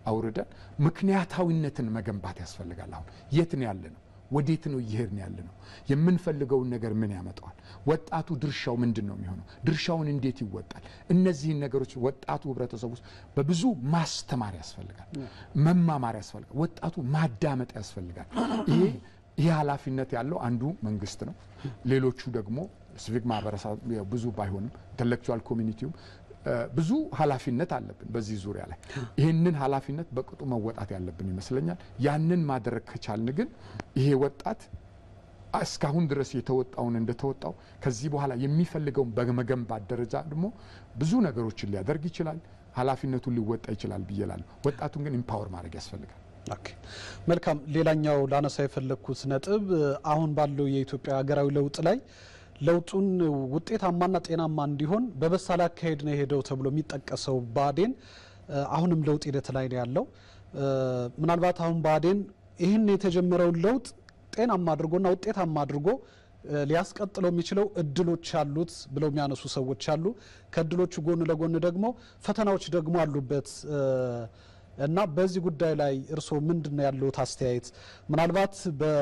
አውርደን ምክንያታዊነትን መገንባት ያስፈልጋል። አሁን የት ነው ያለ ነው? ወዴት ነው እየሄድን ያለ ነው? የምንፈልገውን ነገር ምን ያመጣዋል? ወጣቱ ድርሻው ምንድን ነው የሚሆነው? ድርሻውን እንዴት ይወጣል? እነዚህን ነገሮች ወጣቱ ህብረተሰብ ውስጥ በብዙ ማስተማር ያስፈልጋል፣ መማማር ያስፈልጋል፣ ወጣቱ ማዳመጥ ያስፈልጋል። ይሄ ይህ ኃላፊነት ያለው አንዱ መንግስት ነው። ሌሎቹ ደግሞ ሲቪክ ማህበረሰብ ብዙ ባይሆንም ኢንተሌክቹዋል ኮሚኒቲውም ብዙ ኃላፊነት አለብን በዚህ ዙሪያ ላይ ይህንን ኃላፊነት በቅጡ መወጣት ያለብን ይመስለኛል። ያንን ማድረግ ከቻልን ግን ይሄ ወጣት እስካሁን ድረስ የተወጣውን እንደተወጣው ከዚህ በኋላ የሚፈልገውን በመገንባት ደረጃ ደግሞ ብዙ ነገሮችን ሊያደርግ ይችላል፣ ኃላፊነቱን ሊወጣ ይችላል ብዬ እላለሁ። ወጣቱን ግን ኢምፓወር ማድረግ ያስፈልጋል። ኦኬ መልካም። ሌላኛው ላነሳ የፈለግኩት ነጥብ አሁን ባለው የኢትዮጵያ ሀገራዊ ለውጥ ላይ ለውጡን ውጤታማና ጤናማ እንዲሆን በበሳል አካሄድ ነው የሄደው ተብሎ የሚጠቀሰው ብአዴን አሁንም ለውጥ ሂደት ላይ ነው ያለው። ምናልባት አሁን ብአዴን ይህን የተጀመረውን ለውጥ ጤናማ አድርጎና ውጤታማ አድርጎ ሊያስቀጥለው የሚችለው እድሎች አሉት ብለው የሚያነሱ ሰዎች አሉ። ከእድሎቹ ጎን ለጎን ደግሞ ፈተናዎች ደግሞ አሉበት እና በዚህ ጉዳይ ላይ እርስዎ ምንድን ነው ያለዎት አስተያየት? ምናልባት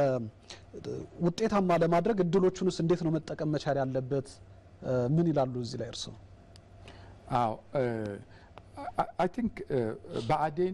ውጤታማ ለማድረግ እድሎቹንስ እንዴት ነው መጠቀም መቻል ያለበት? ምን ይላሉ እዚህ ላይ እርስዎ? አዎ አይ ቲንክ ብአዴን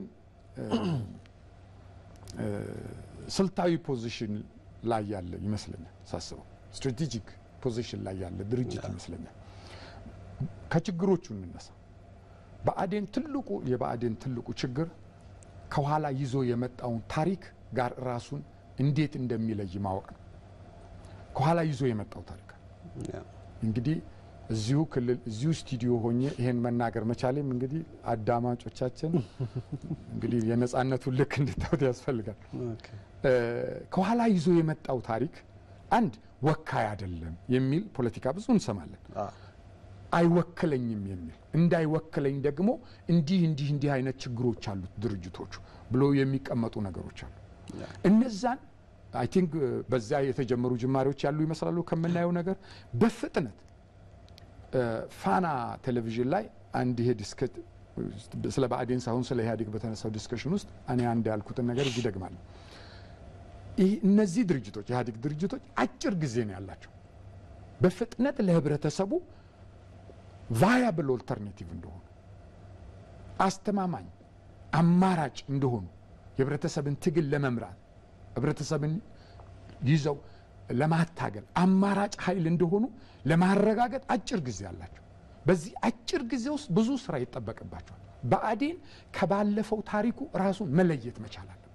ስልታዊ ፖዚሽን ላይ ያለ ይመስለኛል ሳስበው፣ ስትራቴጂክ ፖዚሽን ላይ ያለ ድርጅት ይመስለኛል። ከችግሮቹ እንነሳ። ብአዴን ትልቁ የብአዴን ትልቁ ችግር ከኋላ ይዞ የመጣውን ታሪክ ጋር ራሱን እንዴት እንደሚለይ ማወቅ ነው። ከኋላ ይዞ የመጣው ታሪክ እንግዲህ እዚሁ ክልል እዚሁ ስቱዲዮ ሆኜ ይሄን መናገር መቻሌም እንግዲህ አዳማጮቻችን እንግዲህ የነጻነቱን ልክ እንድታዩት ያስፈልጋል። ከኋላ ይዞ የመጣው ታሪክ አንድ ወካይ አይደለም የሚል ፖለቲካ ብዙ እንሰማለን። አይወክለኝም የሚል እንዳይወክለኝ ደግሞ እንዲህ እንዲህ እንዲህ አይነት ችግሮች አሉት ድርጅቶቹ ብሎ የሚቀመጡ ነገሮች አሉ። እነዛን አይ ቲንክ በዚያ የተጀመሩ ጅማሬዎች ያሉ ይመስላሉ። ከምናየው ነገር በፍጥነት ፋና ቴሌቪዥን ላይ አንድ ይሄ ዲስከት ስለ ብአዴን ሳይሆን ስለ ኢህአዴግ በተነሳው ዲስከሽን ውስጥ እኔ አንድ ያልኩትን ነገር እዚህ ደግማለሁ። እነዚህ ድርጅቶች ኢህአዴግ ድርጅቶች አጭር ጊዜ ነው ያላቸው በፍጥነት ለህብረተሰቡ ቫያብል ኦልተርኔቲቭ እንደሆኑ አስተማማኝ አማራጭ እንደሆኑ የህብረተሰብን ትግል ለመምራት ህብረተሰብን ይዘው ለማታገል አማራጭ ኃይል እንደሆኑ ለማረጋገጥ አጭር ጊዜ አላቸው። በዚህ አጭር ጊዜ ውስጥ ብዙ ስራ ይጠበቅባቸዋል። ብአዴን ከባለፈው ታሪኩ ራሱን መለየት መቻል አለበት።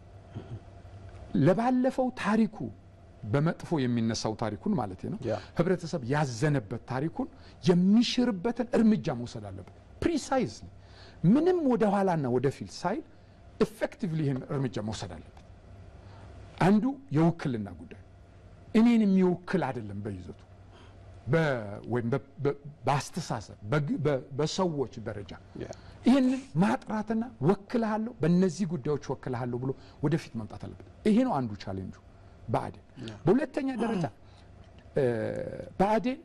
ለባለፈው ታሪኩ በመጥፎ የሚነሳው ታሪኩን ማለት ነው። ህብረተሰብ ያዘነበት ታሪኩን የሚሽርበትን እርምጃ መውሰድ አለበት። ፕሪሳይዝሊ ምንም ወደ ኋላና ወደፊት ሳይል ኤፌክቲቭሊ ይህን እርምጃ መውሰድ አለበት። አንዱ የውክልና ጉዳይ እኔን የሚወክል አይደለም በይዘቱ ወይም በአስተሳሰብ በሰዎች ደረጃ ይህንን ማጥራትና ወክልሃለሁ፣ በእነዚህ ጉዳዮች ወክልሃለሁ ብሎ ወደፊት መምጣት አለበት። ይሄ ነው አንዱ ቻሌንጁ ብአዴን። በሁለተኛ ደረጃ ብአዴን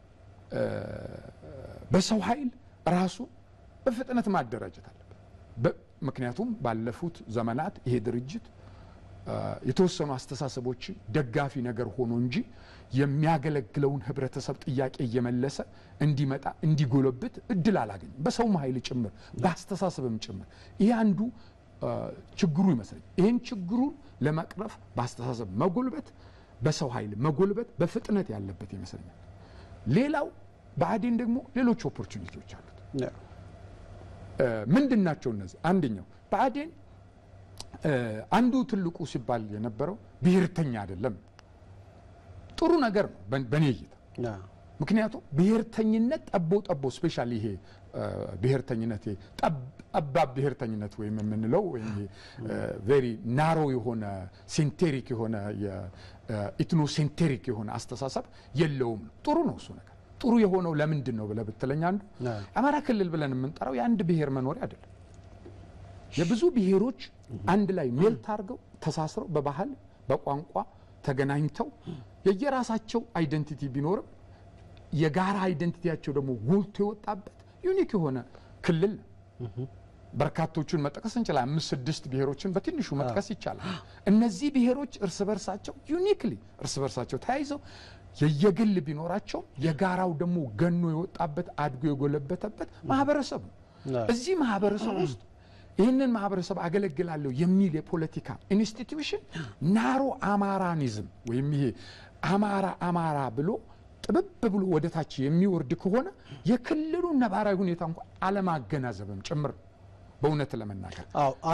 በሰው ኃይል ራሱ በፍጥነት ማደራጀት አለበት። ምክንያቱም ባለፉት ዘመናት ይሄ ድርጅት የተወሰኑ አስተሳሰቦችን ደጋፊ ነገር ሆኖ እንጂ የሚያገለግለውን ህብረተሰብ ጥያቄ እየመለሰ እንዲመጣ እንዲጎለብት እድል አላገኝም። በሰውም ኃይል ጭምር በአስተሳሰብም ጭምር ይሄ አንዱ ችግሩ ይመስለኛል። ይህን ችግሩን ለመቅረፍ በአስተሳሰብ መጎልበት፣ በሰው ኃይል መጎልበት በፍጥነት ያለበት ይመስለኛል። ሌላው ብአዴን ደግሞ ሌሎች ኦፖርቹኒቲዎች አሉት። ምንድን ናቸው እነዚህ? አንደኛው ብአዴን አንዱ ትልቁ ሲባል የነበረው ብሔርተኛ አይደለም። ጥሩ ነገር ነው በእኔ እይታ። ምክንያቱም ብሔርተኝነት ጠቦ ጠቦ ስፔሻሊ ይሄ ብሔርተኝነት ጠባብ ብሔርተኝነት ወይም የምንለው ወይም ቬሪ ናሮ የሆነ ሴንቴሪክ የሆነ ኢትኖሴንቴሪክ የሆነ አስተሳሰብ የለውም ነው። ጥሩ ነው እሱ ነገር። ጥሩ የሆነው ለምንድን ነው ብለህ ብትለኝ አንዱ አማራ ክልል ብለን የምንጠራው የአንድ ብሔር መኖሪያ አይደለም። የብዙ ብሔሮች አንድ ላይ ሜልት አድርገው ተሳስረው በባህል በቋንቋ ተገናኝተው የየራሳቸው አይደንቲቲ ቢኖርም የጋራ አይደንቲቲያቸው ደግሞ ጎልቶ የወጣበት ዩኒክ የሆነ ክልል ነው። በርካቶቹን መጥቀስ እንችላለን። አምስት ስድስት ብሔሮችን በትንሹ መጥቀስ ይቻላል። እነዚህ ብሔሮች እርስ በርሳቸው ዩኒክሊ እርስ በርሳቸው ተያይዘው የየግል ቢኖራቸው የጋራው ደግሞ ገኖ የወጣበት አድጎ የጎለበተበት ማህበረሰብ ነው። እዚህ ማህበረሰብ ውስጥ ይህንን ማህበረሰብ አገለግላለሁ የሚል የፖለቲካ ኢንስቲትዩሽን ናሮ አማራኒዝም ወይም ይሄ አማራ አማራ ብሎ ጥብብ ብሎ ወደ ታች የሚወርድ ከሆነ የክልሉን ነባራዊ ሁኔታ እንኳን አለማገናዘብም ጭምር ነው። በእውነት ለመናገር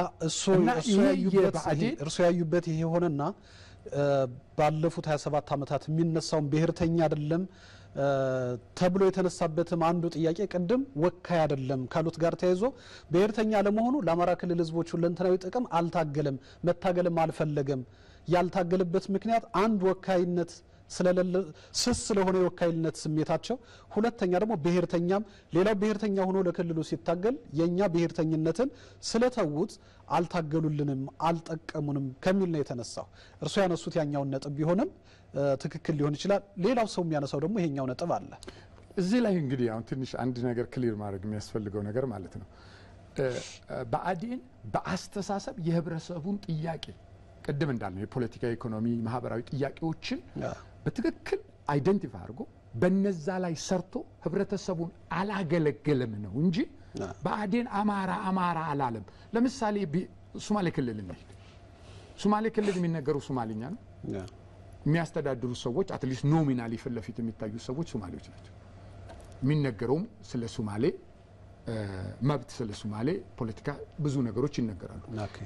እርሶ ያዩበት ይሄ ሆነና ባለፉት 27 ዓመታት የሚነሳውን ብሔርተኛ አይደለም ተብሎ የተነሳበትም አንዱ ጥያቄ ቅድም ወካይ አይደለም ካሉት ጋር ተያይዞ ብሔርተኛ ለመሆኑ ለአማራ ክልል ሕዝቦች ሁለንተናዊ ጥቅም አልታገለም፣ መታገልም አልፈለገም። ያልታገለበት ምክንያት አንድ ወካይነት ስለሌለ ስስ ስለሆነ የወካይነት ስሜታቸው፣ ሁለተኛ ደግሞ ብሔርተኛም ሌላው ብሔርተኛ ሆኖ ለክልሉ ሲታገል የእኛ ብሔርተኝነትን ስለተዉት አልታገሉልንም፣ አልጠቀሙንም ከሚል ነው የተነሳው። እርሱ ያነሱት ያኛውን ነጥብ ቢሆንም ትክክል ሊሆን ይችላል። ሌላው ሰው የሚያነሳው ደግሞ ይሄኛው ነጥብ አለ። እዚህ ላይ እንግዲህ አሁን ትንሽ አንድ ነገር ክሊር ማድረግ የሚያስፈልገው ነገር ማለት ነው ብአዴን በአስተሳሰብ የህብረተሰቡን ጥያቄ ቅድም እንዳልነው የፖለቲካ፣ ኢኮኖሚ፣ ማህበራዊ ጥያቄዎችን በትክክል አይደንቲፋይ አድርጎ በነዛ ላይ ሰርቶ ህብረተሰቡን አላገለገለም ነው እንጂ ብአዴን አማራ አማራ አላለም። ለምሳሌ ሶማሌ ክልል እንሂድ። ሶማሌ ክልል የሚነገረው ሶማሊኛ ነው። የሚያስተዳድሩ ሰዎች አትሊስት ኖሚናሊ ፊት ለፊት የሚታዩ ሰዎች ሶማሌዎች ናቸው። የሚነገረውም ስለ ሶማሌ መብት ስለ ሶማሌ ፖለቲካ ብዙ ነገሮች ይነገራሉ።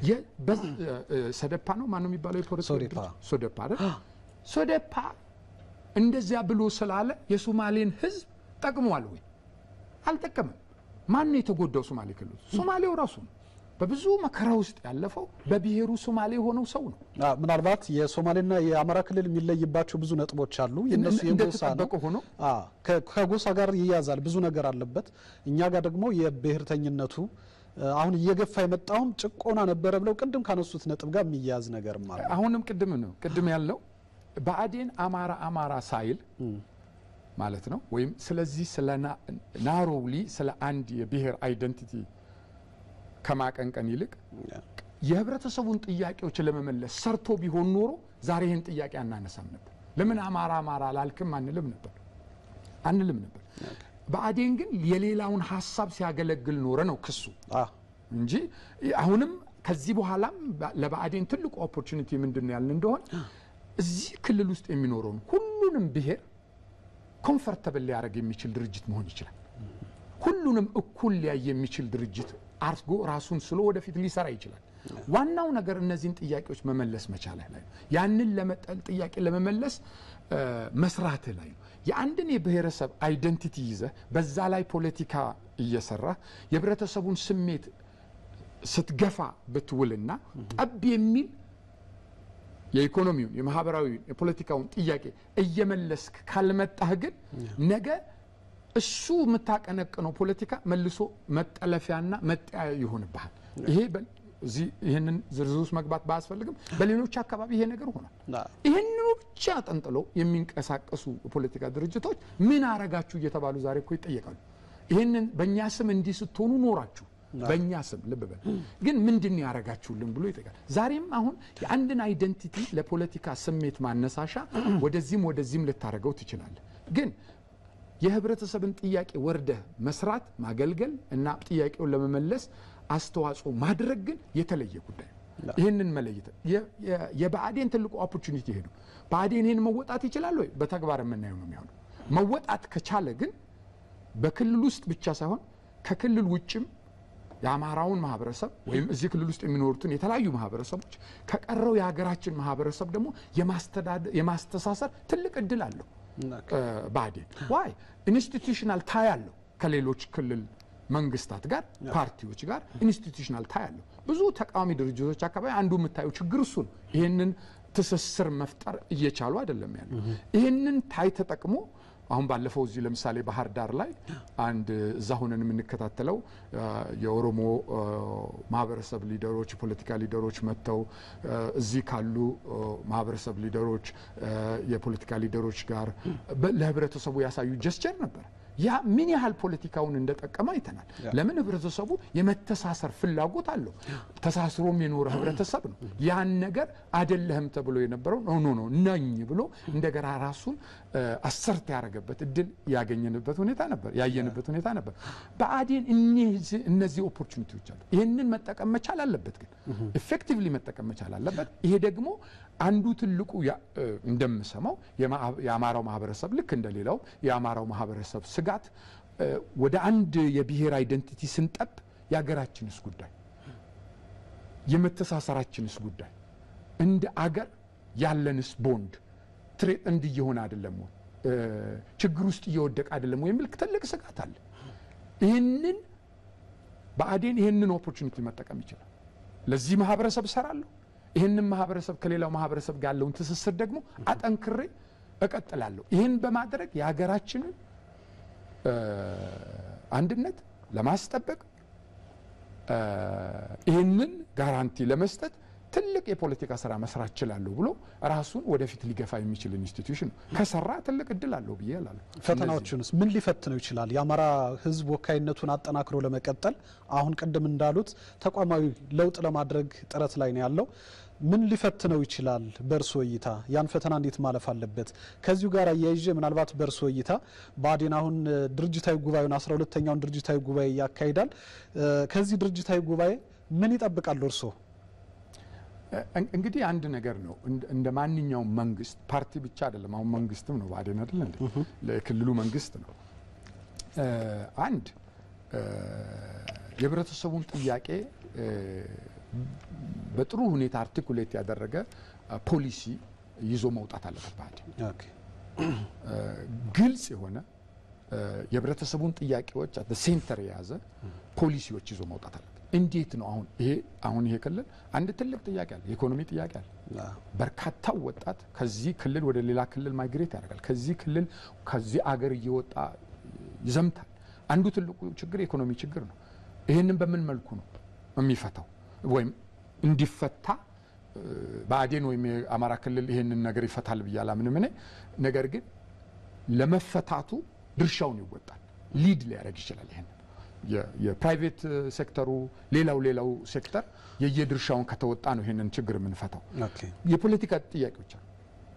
ሰደፓ ነው ማነው የሚባለው? ሶደፓ አይደል? ሶደፓ እንደዚያ ብሎ ስላለ የሶማሌን ህዝብ ጠቅሟል ወይ? አልጠቀምም። ማን ነው የተጎዳው? ሶማሌ ክልል ሶማሌው ራሱ ነው። በብዙ መከራ ውስጥ ያለፈው በብሔሩ ሶማሌ የሆነው ሰው ነው። ምናልባት የሶማሌና የአማራ ክልል የሚለይባቸው ብዙ ነጥቦች አሉ። የነሱ የጎሳ ነው ሆኖ ከጎሳ ጋር ይያዛል፣ ብዙ ነገር አለበት። እኛ ጋር ደግሞ የብሔርተኝነቱ አሁን እየገፋ የመጣውም ጭቆና ነበረ ብለው ቅድም ካነሱት ነጥብ ጋር የሚያያዝ ነገርም አለ። አሁንም ቅድም ነው ቅድም ያልነው ብአዴን አማራ አማራ ሳይል ማለት ነው ወይም ስለዚህ ስለ ናሮውሊ ስለ አንድ የብሔር አይደንቲቲ ከማቀንቀን ይልቅ የህብረተሰቡን ጥያቄዎች ለመመለስ ሰርቶ ቢሆን ኖሮ ዛሬ ይህን ጥያቄ አናነሳም ነበር። ለምን አማራ አማራ አላልክም አንልም ነበር አንልም ነበር። ብአዴን ግን የሌላውን ሀሳብ ሲያገለግል ኖረ ነው ክሱ እንጂ አሁንም ከዚህ በኋላም ለብአዴን ትልቁ ኦፖርቹኒቲ ምንድን ነው ያልን እንደሆን እዚህ ክልል ውስጥ የሚኖረውን ሁሉንም ብሔር ኮምፈርተብል ሊያደርግ የሚችል ድርጅት መሆን ይችላል። ሁሉንም እኩል ሊያይ የሚችል ድርጅት አርጎ ራሱን ስሎ ወደፊት ሊሰራ ይችላል። ዋናው ነገር እነዚህን ጥያቄዎች መመለስ መቻልህ ላይ ነው። ያንን ለመጠል ጥያቄ ለመመለስ መስራትህ ላይ ነው። የአንድን የብሔረሰብ አይደንቲቲ ይዘህ በዛ ላይ ፖለቲካ እየሰራ የህብረተሰቡን ስሜት ስትገፋ ብትውልና ጠብ የሚል የኢኮኖሚውን፣ የማህበራዊውን፣ የፖለቲካውን ጥያቄ እየመለስክ ካልመጣህ ግን ነገ እሱ የምታቀነቅነው ፖለቲካ መልሶ መጠለፊያና መጠያ ይሆንብሃል። ይሄ እዚህ ይህንን ዝርዝር ውስጥ መግባት ባያስፈልግም በሌሎች አካባቢ ይሄ ነገር ሆኗል። ይህንኑ ብቻ ጠንጥለው የሚንቀሳቀሱ የፖለቲካ ድርጅቶች ምን አረጋችሁ እየተባሉ ዛሬ እኮ ይጠየቃሉ። ይህንን በእኛ ስም እንዲህ ስትሆኑ ኖራችሁ በእኛ ስም ልብ በል ግን ምንድን ያረጋችሁልን ብሎ ይጠይቃል። ዛሬም አሁን የአንድን አይደንቲቲ ለፖለቲካ ስሜት ማነሳሻ ወደዚህም ወደዚህም ልታደርገው ትችላለህ ግን የህብረተሰብን ጥያቄ ወርደህ መስራት ማገልገል እና ጥያቄውን ለመመለስ አስተዋጽኦ ማድረግ ግን የተለየ ጉዳይ ነው። ይህንን መለየት የብአዴን ትልቁ ኦፖርቹኒቲ ይሄ ነው። ብአዴን ይህን መወጣት ይችላል ወይ? በተግባር የምናየው ነው የሚሆነው። መወጣት ከቻለ ግን በክልል ውስጥ ብቻ ሳይሆን ከክልል ውጭም የአማራውን ማህበረሰብ ወይም እዚህ ክልል ውስጥ የሚኖሩትን የተለያዩ ማህበረሰቦች ከቀረው የሀገራችን ማህበረሰብ ደግሞ የማስተሳሰር ትልቅ እድል አለው። ብአዴን ዋይ ኢንስቲቱሽናል ታይ አለው ከሌሎች ክልል መንግስታት ጋር ፓርቲዎች ጋር ኢንስቲቱሽናል ታይ አለው። ብዙ ተቃዋሚ ድርጅቶች አካባቢ አንዱ የምታየው ችግር እሱ ነው። ይህንን ትስስር መፍጠር እየቻሉ አይደለም ያለው። ይህንን ታይ ተጠቅሞ አሁን ባለፈው እዚህ ለምሳሌ ባህር ዳር ላይ አንድ እዛ ሆነን የምንከታተለው የኦሮሞ ማህበረሰብ ሊደሮች፣ የፖለቲካ ሊደሮች መጥተው እዚህ ካሉ ማህበረሰብ ሊደሮች፣ የፖለቲካ ሊደሮች ጋር ለህብረተሰቡ ያሳዩ ጀስቸር ነበር። ያ ምን ያህል ፖለቲካውን እንደጠቀመ አይተናል። ለምን ህብረተሰቡ የመተሳሰር ፍላጎት አለው። ተሳስሮም የኖረ ህብረተሰብ ነው። ያን ነገር አደለህም ተብሎ የነበረው ኖ ኖ ኖ ነኝ ብሎ እንደገና ራሱን አሰርት ያደረገበት እድል ያገኘንበት ሁኔታ ነበር ያየንበት ሁኔታ ነበር። ብአዴን እነዚህ ኦፖርቹኒቲዎች አሉ። ይህንን መጠቀም መቻል አለበት፣ ግን ኤፌክቲቭሊ መጠቀም መቻል አለበት። ይሄ ደግሞ አንዱ ትልቁ እንደምሰማው የአማራው ማህበረሰብ ልክ እንደሌላው የአማራው ማህበረሰብ ስጋት ወደ አንድ የብሔር አይደንቲቲ ስንጠብ የሀገራችንስ ጉዳይ የመተሳሰራችንስ ጉዳይ እንደ አገር ያለንስ ቦንድ ትሬት እንድ እየሆነ አይደለም ወይ ችግር ውስጥ እየወደቀ አይደለም ወይ የሚል ትልቅ ስጋት አለ። ይህንን ብአዴን ይህንን ኦፖርቹኒቲ መጠቀም ይችላል። ለዚህ ማህበረሰብ እሰራለሁ ይህንን ማህበረሰብ ከሌላው ማህበረሰብ ጋር ያለውን ትስስር ደግሞ አጠንክሬ እቀጥላለሁ። ይህን በማድረግ የሀገራችንን አንድነት ለማስጠበቅ ይህንን ጋራንቲ ለመስጠት ትልቅ የፖለቲካ ስራ መስራት እችላለሁ ብሎ ራሱን ወደፊት ሊገፋ የሚችል ኢንስቲትዩሽን ነው። ከሰራ ትልቅ እድል አለው ብዬ እላለሁ። ፈተናዎቹንስ ምን ሊፈትነው ይችላል? የአማራ ሕዝብ ወካይነቱን አጠናክሮ ለመቀጠል አሁን ቅድም እንዳሉት ተቋማዊ ለውጥ ለማድረግ ጥረት ላይ ነው ያለው። ምን ሊፈትነው ይችላል? በእርስዎ እይታ ያን ፈተና እንዴት ማለፍ አለበት? ከዚሁ ጋር አያይዤ ምናልባት በእርስዎ እይታ ብአዴን አሁን ድርጅታዊ ጉባኤውን አስራ ሁለተኛውን ድርጅታዊ ጉባኤ ያካሂዳል። ከዚህ ድርጅታዊ ጉባኤ ምን ይጠብቃሉ እርስዎ? እንግዲህ አንድ ነገር ነው። እንደ ማንኛውም መንግስት ፓርቲ ብቻ አይደለም። አሁን መንግስትም ነው ብአዴን አይደለ እንዴ? ለክልሉ መንግስት ነው። አንድ የህብረተሰቡን ጥያቄ በጥሩ ሁኔታ አርቲኩሌት ያደረገ ፖሊሲ ይዞ መውጣት አለበት ብአዴን። ግልጽ የሆነ የህብረተሰቡን ጥያቄዎች አት ሴንተር የያዘ ፖሊሲዎች ይዞ መውጣት አለበት። እንዴት ነው አሁን ይሄ አሁን ይሄ ክልል አንድ ትልቅ ጥያቄ አለ፣ የኢኮኖሚ ጥያቄ አለ። በርካታው ወጣት ከዚህ ክልል ወደ ሌላ ክልል ማይግሬት ያደርጋል። ከዚህ ክልል ከዚህ አገር እየወጣ ይዘምታል። አንዱ ትልቁ ችግር የኢኮኖሚ ችግር ነው። ይህንን በምን መልኩ ነው የሚፈታው ወይም እንዲፈታ ብአዴን ወይም የአማራ ክልል ይህንን ነገር ይፈታል ብዬ አላምንም እኔ። ነገር ግን ለመፈታቱ ድርሻውን ይወጣል፣ ሊድ ሊያደርግ ይችላል። ይህንን የፕራይቬት ሴክተሩ ሌላው ሌላው ሴክተር የየድርሻውን ከተወጣ ነው ይህንን ችግር የምንፈታው። የፖለቲካ ጥያቄዎች አሉ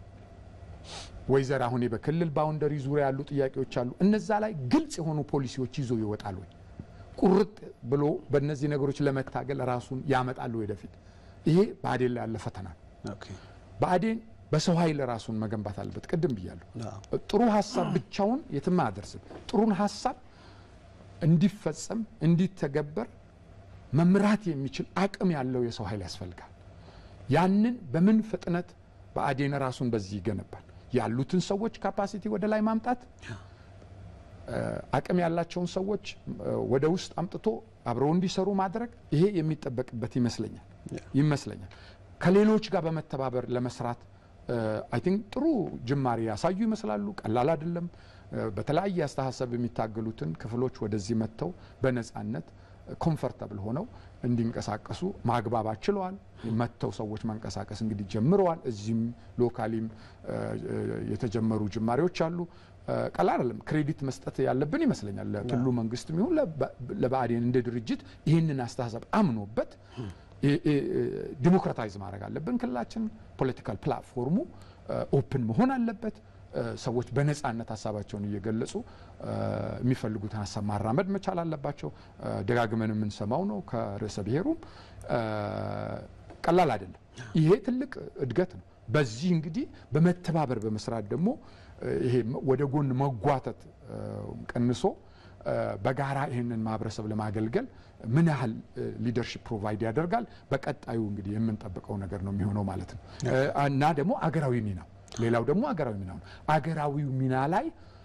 ወይዘር አሁን በክልል ባውንደሪ ዙሪያ ያሉ ጥያቄዎች አሉ። እነዛ ላይ ግልጽ የሆኑ ፖሊሲዎች ይዞ ይወጣል ወይ ቁርጥ ብሎ በእነዚህ ነገሮች ለመታገል ራሱን ያመጣሉ ወደፊት። ይሄ ብአዴን ላይ ያለ ፈተና ነው። ብአዴን በሰው ኃይል ራሱን መገንባት አለበት። ቅድም ብያለሁ። ጥሩ ሀሳብ ብቻውን የትም አያደርስም። ጥሩን ሀሳብ እንዲፈጸም እንዲተገበር መምራት የሚችል አቅም ያለው የሰው ኃይል ያስፈልጋል። ያንን በምን ፍጥነት ብአዴን ራሱን በዚህ ይገነባል? ያሉትን ሰዎች ካፓሲቲ ወደ ላይ ማምጣት አቅም ያላቸውን ሰዎች ወደ ውስጥ አምጥቶ አብረው እንዲሰሩ ማድረግ ይሄ የሚጠበቅበት ይመስለኛል ይመስለኛል ከሌሎች ጋር በመተባበር ለመስራት አይ ቲንክ ጥሩ ጅማሬ ያሳዩ ይመስላሉ። ቀላል አይደለም። በተለያየ አስተሳሰብ የሚታገሉትን ክፍሎች ወደዚህ መጥተው በነጻነት ኮምፈርታብል ሆነው እንዲንቀሳቀሱ ማግባባት ችለዋል። መጥተው ሰዎች መንቀሳቀስ እንግዲህ ጀምረዋል። እዚህም ሎካሊም የተጀመሩ ጅማሬዎች አሉ። ቀላል አይደለም። ክሬዲት መስጠት ያለብን ይመስለኛል ለክልሉ መንግስትም ይሁን ለብአዴን እንደ ድርጅት ይህንን አስተሳሰብ አምኖበት ዲሞክራታይዝ ማድረግ አለብን። ክልላችን ፖለቲካል ፕላትፎርሙ ኦፕን መሆን አለበት። ሰዎች በነጻነት ሀሳባቸውን እየገለጹ የሚፈልጉትን ሀሳብ ማራመድ መቻል አለባቸው። ደጋግመን የምንሰማው ነው ከርዕሰ ብሔሩም ቀላል አይደለም። ይሄ ትልቅ እድገት ነው። በዚህ እንግዲህ በመተባበር በመስራት ደግሞ ይሄ ወደ ጎን መጓተት ቀንሶ በጋራ ይህንን ማህበረሰብ ለማገልገል ምን ያህል ሊደርሽፕ ፕሮቫይድ ያደርጋል፣ በቀጣዩ እንግዲህ የምንጠብቀው ነገር ነው የሚሆነው ማለት ነው እና ደግሞ አገራዊ ሚናው ሌላው ደግሞ አገራዊ ሚና ነው። አገራዊው ሚና ላይ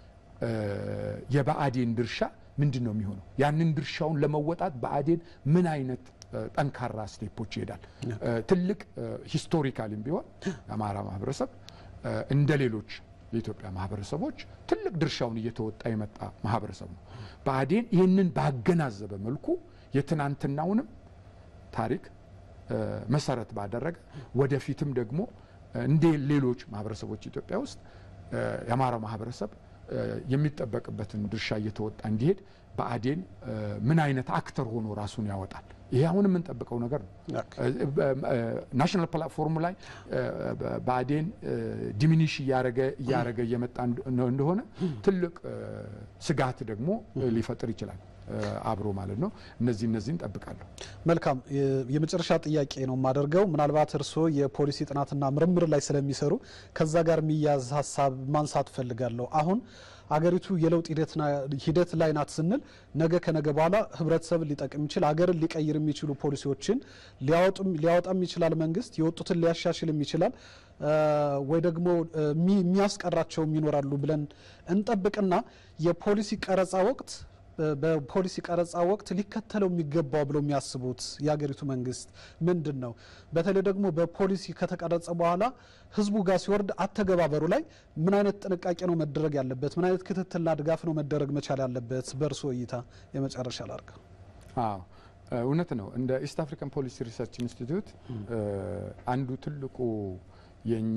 የብአዴን ድርሻ ምንድን ነው የሚሆነው? ያንን ድርሻውን ለመወጣት ብአዴን ምን አይነት ጠንካራ ስቴፖች ይሄዳል? ትልቅ ሂስቶሪካሊም ቢሆን የአማራ ማህበረሰብ እንደ ሌሎች የኢትዮጵያ ማህበረሰቦች ትልቅ ድርሻውን እየተወጣ የመጣ ማህበረሰብ ነው። ብአዴን ይህንን ባገናዘበ መልኩ የትናንትናውንም ታሪክ መሰረት ባደረገ ወደፊትም ደግሞ እንደ ሌሎች ማህበረሰቦች ኢትዮጵያ ውስጥ የአማራው ማህበረሰብ የሚጠበቅበትን ድርሻ እየተወጣ እንዲሄድ ብአዴን ምን አይነት አክተር ሆኖ ራሱን ያወጣል? ይሄ አሁን የምንጠብቀው ነገር ነው። ናሽናል ፕላትፎርም ላይ ብአዴን ዲሚኒሽ እያረገ እያረገ እየመጣ እንደሆነ ትልቅ ስጋት ደግሞ ሊፈጥር ይችላል አብሮ ማለት ነው። እነዚህ እነዚህን ጠብቃለሁ። መልካም የመጨረሻ ጥያቄ ነው የማደርገው። ምናልባት እርስዎ የፖሊሲ ጥናትና ምርምር ላይ ስለሚሰሩ ከዛ ጋር የሚያዝ ሀሳብ ማንሳት እፈልጋለሁ። አሁን አገሪቱ የለውጥ ሂደት ላይ ናት ስንል ነገ ከነገ በኋላ ህብረተሰብን ሊጠቅም የሚችል አገርን ሊቀይር የሚችሉ ፖሊሲዎችን ሊያወጣም ይችላል። መንግስት የወጡትን ሊያሻሽልም ይችላል ወይ ደግሞ የሚያስቀራቸውም ይኖራሉ ብለን እንጠብቅና የፖሊሲ ቀረጻ ወቅት በፖሊሲ ቀረጻ ወቅት ሊከተለው የሚገባው ብለው የሚያስቡት የሀገሪቱ መንግስት ምንድን ነው? በተለይ ደግሞ በፖሊሲ ከተቀረጸ በኋላ ህዝቡ ጋር ሲወርድ አተገባበሩ ላይ ምን አይነት ጥንቃቄ ነው መደረግ ያለበት? ምን አይነት ክትትልና ድጋፍ ነው መደረግ መቻል ያለበት? በእርስዎ እይታ የመጨረሻ ላርግ። አዎ እውነት ነው። እንደ ኢስት አፍሪካን ፖሊሲ ሪሰርች ኢንስቲትዩት አንዱ ትልቁ የእኛ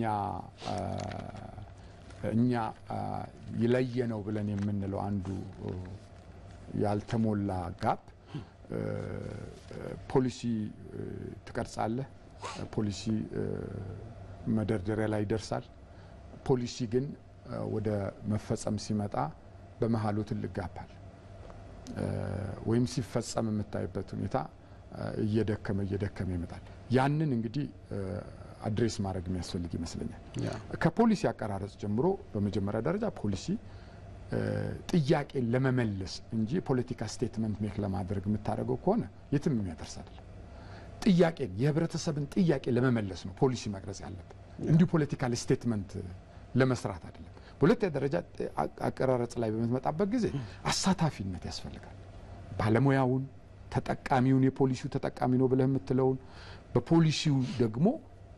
እኛ ይለየ ነው ብለን የምንለው አንዱ ያልተሞላ ጋፕ ፖሊሲ ትቀርጻለህ፣ ፖሊሲ መደርደሪያ ላይ ይደርሳል። ፖሊሲ ግን ወደ መፈጸም ሲመጣ በመሀሉ ትልቅ ጋፕ አለ። ወይም ሲፈጸም የምታይበት ሁኔታ እየደከመ እየደከመ ይመጣል። ያንን እንግዲህ አድሬስ ማድረግ የሚያስፈልግ ይመስለኛል። ከፖሊሲ አቀራረጽ ጀምሮ በመጀመሪያ ደረጃ ፖሊሲ ጥያቄን ለመመለስ እንጂ የፖለቲካ ስቴትመንት ሜክ ለማድረግ የምታደርገው ከሆነ የትም የሚያደርስ አይደለም። ጥያቄን የህብረተሰብን ጥያቄ ለመመለስ ነው ፖሊሲ መቅረጽ ያለብን፣ እንዲሁ ፖለቲካል ስቴትመንት ለመስራት አይደለም። በሁለተኛ ደረጃ አቀራረጽ ላይ በምትመጣበት ጊዜ አሳታፊነት ያስፈልጋል። ባለሙያውን፣ ተጠቃሚውን የፖሊሲው ተጠቃሚ ነው ብለህ የምትለውን በፖሊሲው ደግሞ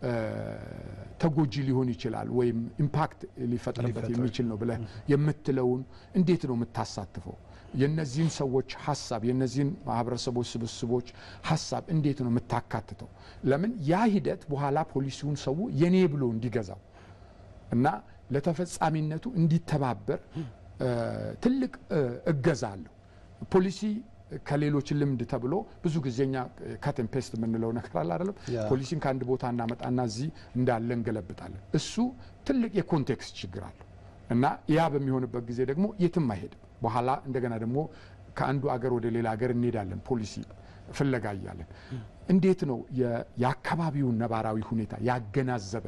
ተጎጂ ሊሆን ይችላል ወይም ኢምፓክት ሊፈጥርበት የሚችል ነው ብለህ የምትለውን እንዴት ነው የምታሳትፈው? የነዚህን ሰዎች ሀሳብ የነዚህን ማህበረሰቦች ስብስቦች ሀሳብ እንዴት ነው የምታካትተው? ለምን ያ ሂደት በኋላ ፖሊሲውን ሰው የኔ ብሎ እንዲገዛው እና ለተፈጻሚነቱ እንዲተባበር ትልቅ እገዛ አለው ፖሊሲ ከሌሎች ልምድ ተብሎ ብዙ ጊዜኛ ካትን ፔስት የምንለው ነገር አለ አይደለም። ፖሊሲን ከአንድ ቦታ እናመጣና እዚህ እንዳለ እንገለብጣለን። እሱ ትልቅ የኮንቴክስት ችግር አለው እና ያ በሚሆንበት ጊዜ ደግሞ የትም አይሄድም። በኋላ እንደገና ደግሞ ከአንዱ አገር ወደ ሌላ ሀገር እንሄዳለን ፖሊሲ ፍለጋ እያለን። እንዴት ነው የአካባቢውን ነባራዊ ሁኔታ ያገናዘበ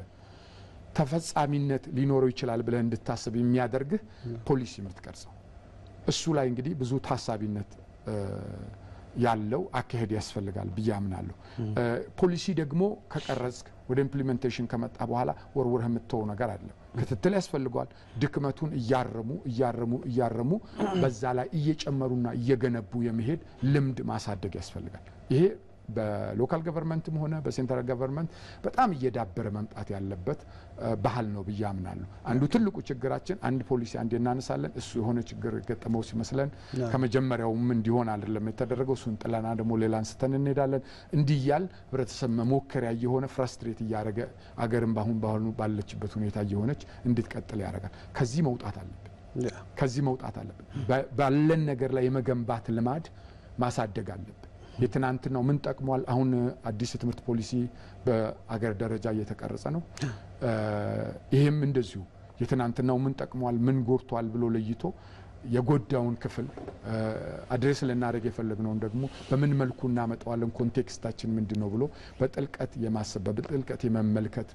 ተፈጻሚነት ሊኖረው ይችላል ብለህ እንድታስብ የሚያደርግህ ፖሊሲ የምትቀርጸው እሱ ላይ እንግዲህ ብዙ ታሳቢነት ያለው አካሄድ ያስፈልጋል ብዬ አምናለሁ። ፖሊሲ ደግሞ ከቀረጽክ ወደ ኢምፕሊሜንቴሽን ከመጣ በኋላ ወርውረህ የምትተወው ነገር አይደለም። ክትትል ያስፈልገዋል። ድክመቱን እያረሙ እያረሙ እያረሙ በዛ ላይ እየጨመሩና እየገነቡ የመሄድ ልምድ ማሳደግ ያስፈልጋል። ይሄ በሎካል ገቨርንመንትም ሆነ በሴንትራል ገቨርንመንት በጣም እየዳበረ መምጣት ያለበት ባህል ነው ብዬ አምናለሁ። አንዱ ትልቁ ችግራችን አንድ ፖሊሲ አንድ እናነሳለን፣ እሱ የሆነ ችግር የገጠመው ሲመስለን ከመጀመሪያውም እንዲሆን አይደለም የተደረገው፣ እሱን ጥለና ደግሞ ሌላ አንስተን እንሄዳለን። እንዲህ እያል ህብረተሰብ መሞከሪያ እየሆነ ፍራስትሬት እያደረገ አገርን በአሁን በአሁኑ ባለችበት ሁኔታ እየሆነች እንድትቀጥል ያደርጋል። ከዚህ መውጣት አለብን። ከዚህ መውጣት አለብን። ባለን ነገር ላይ የመገንባት ልማድ ማሳደግ አለብን። የትናንትናው ምን ጠቅሟል? አሁን አዲስ የትምህርት ፖሊሲ በአገር ደረጃ እየተቀረጸ ነው። ይህም እንደዚሁ የትናንትናው ምን ጠቅሟል፣ ምን ጎድቷል ብሎ ለይቶ የጎዳውን ክፍል አድሬስ ልናደርግ የፈለግነውን ደግሞ በምን መልኩ እናመጣዋለን፣ ኮንቴክስታችን ምንድን ነው ብሎ በጥልቀት የማሰብ በጥልቀት የመመልከት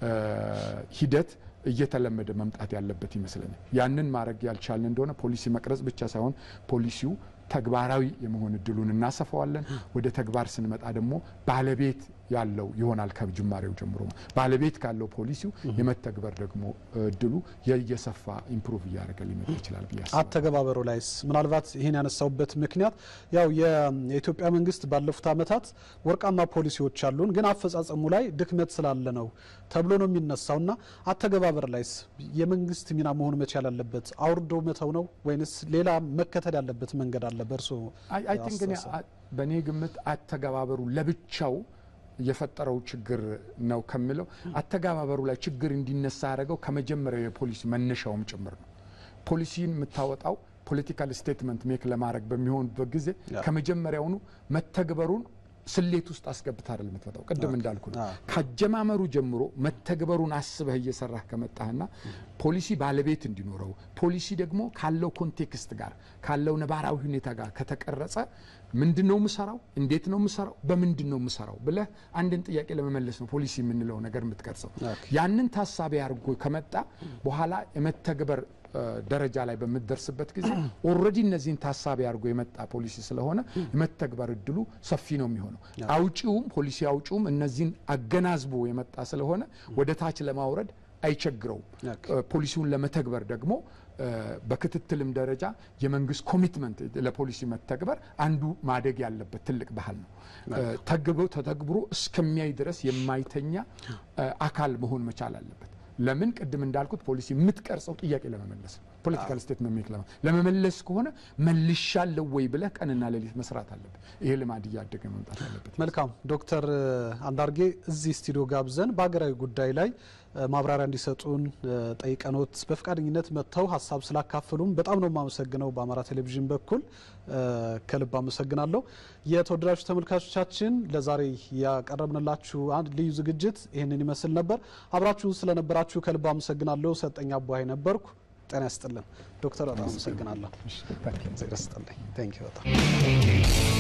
ሂደት እየተለመደ መምጣት ያለበት ይመስለኛል። ያንን ማድረግ ያልቻልን እንደሆነ ፖሊሲ መቅረጽ ብቻ ሳይሆን ፖሊሲው ተግባራዊ የመሆን እድሉን እናሰፋዋለን። ወደ ተግባር ስንመጣ ደግሞ ባለቤት ያለው ይሆናል። ከጅማሬው ጀምሮ ባለቤት ካለው ፖሊሲው የመተግበር ደግሞ እድሉ የየሰፋ ኢምፕሩቭ እያደረገ ሊመጣ ይችላል ብዬ አስባለሁ። አተገባበሩ ላይስ ምናልባት ይህን ያነሳውበት ምክንያት ያው የኢትዮጵያ መንግስት ባለፉት ዓመታት ወርቃማ ፖሊሲዎች አሉን፣ ግን አፈጻጸሙ ላይ ድክመት ስላለ ነው ተብሎ ነው የሚነሳው እና አተገባበር ላይስ የመንግስት ሚና መሆን መቻል ያለበት አውርዶ መተው ነው ወይንስ ሌላ መከተል ያለበት መንገድ አለ? በእርሶ አይ ቲንክ እኔ በእኔ ግምት አተገባበሩ ለብቻው የፈጠረው ችግር ነው ከምለው አተገባበሩ ላይ ችግር እንዲነሳ ያደረገው ከመጀመሪያው የፖሊሲ መነሻውም ጭምር ነው። ፖሊሲን የምታወጣው ፖለቲካል ስቴትመንት ሜክ ለማድረግ በሚሆንበት ጊዜ ያ። ከመጀመሪያውኑ መተግበሩን ስሌት ውስጥ አስገብተህ አይደል የምትመጣው። ቅድም እንዳልኩ ነው። አዎ። ካጀማመሩ ጀምሮ መተግበሩን አስበህ እየሰራህ ከመጣህና ፖሊሲ ባለቤት እንዲኖረው ፖሊሲ ደግሞ ካለው ኮንቴክስት ጋር ካለው ነባራዊ ሁኔታ ጋር ከተቀረጸ ምንድን ነው የምሰራው፣ እንዴት ነው የምሰራው፣ በምንድን ነው የምሰራው ብለህ አንድን ጥያቄ ለመመለስ ነው ፖሊሲ የምንለው ነገር የምትቀርጸው። ኦኬ። ያንን ታሳቢ አድርጎ ከመጣ በኋላ የመተግበር እ፣ ደረጃ ላይ በምትደርስበት ጊዜ ኦልሬዲ እነዚህን ታሳቢ አድርጎ የመጣ ፖሊሲ ስለሆነ የመተግበር እድሉ ሰፊ ነው የሚሆነው። አውጪውም ፖሊሲ አውጪውም እነዚህን አገናዝቦ የመጣ ስለሆነ ወደ ታች ለማውረድ አይቸግረውም። ኦኬ። እ፣ ፖሊሲውን ለመተግበር ደግሞ እ፣ በክትትልም ደረጃ የመንግስት ኮሚትመንት ለፖሊሲ መተግበር አንዱ ማደግ ያለበት ትልቅ ባህል ነው። እ፣ ተግብሮ ተተግብሮ እስከሚያይ ድረስ የማይተኛ እ፣ አካል መሆን መቻል አለበት። ለምን ቅድም እንዳልኩት ፖሊሲ የምትቀርጸው ጥያቄ ለመመለስ ነው። ፖለቲካል ስቴትመንት ሜክ ለማ- ለመመለስ ከሆነ መልሻለሁ ወይ ብለህ ቀንና ሌሊት መስራት አለበት። ይሄ ልማድ እያደገ መምጣት አለበት። መልካም ዶክተር አንዳርጌ እዚህ ስቱዲዮ ጋብዘን በሀገራዊ ጉዳይ ላይ እ፣ ማብራሪያ እንዲሰጡን እ፣ ጠይቀኖት በፈቃደኝነት መጥተው ሀሳብ ስላካፈሉም በጣም ነው የማመሰግነው። በአማራ ቴሌቪዥን በኩል እ፣ ከልብ አመሰግናለሁ። የተወደዳችሁ ተመልካቾቻችን ለዛሬ ያቀረብንላችሁ አንድ ልዩ ዝግጅት ይህንን ይመስል ነበር። አብራችሁን ስለነበራችሁ ከልብ አመሰግናለሁ። ሰጠኝ አቧይ ነበርኩ። ጤና ይስጥልን ዶክተር፣ በጣም አመሰግናለሁ። እሺ፣ ታንኪዩ። ዜና ይስጥልኝ። ቴንክ ዩ በጣም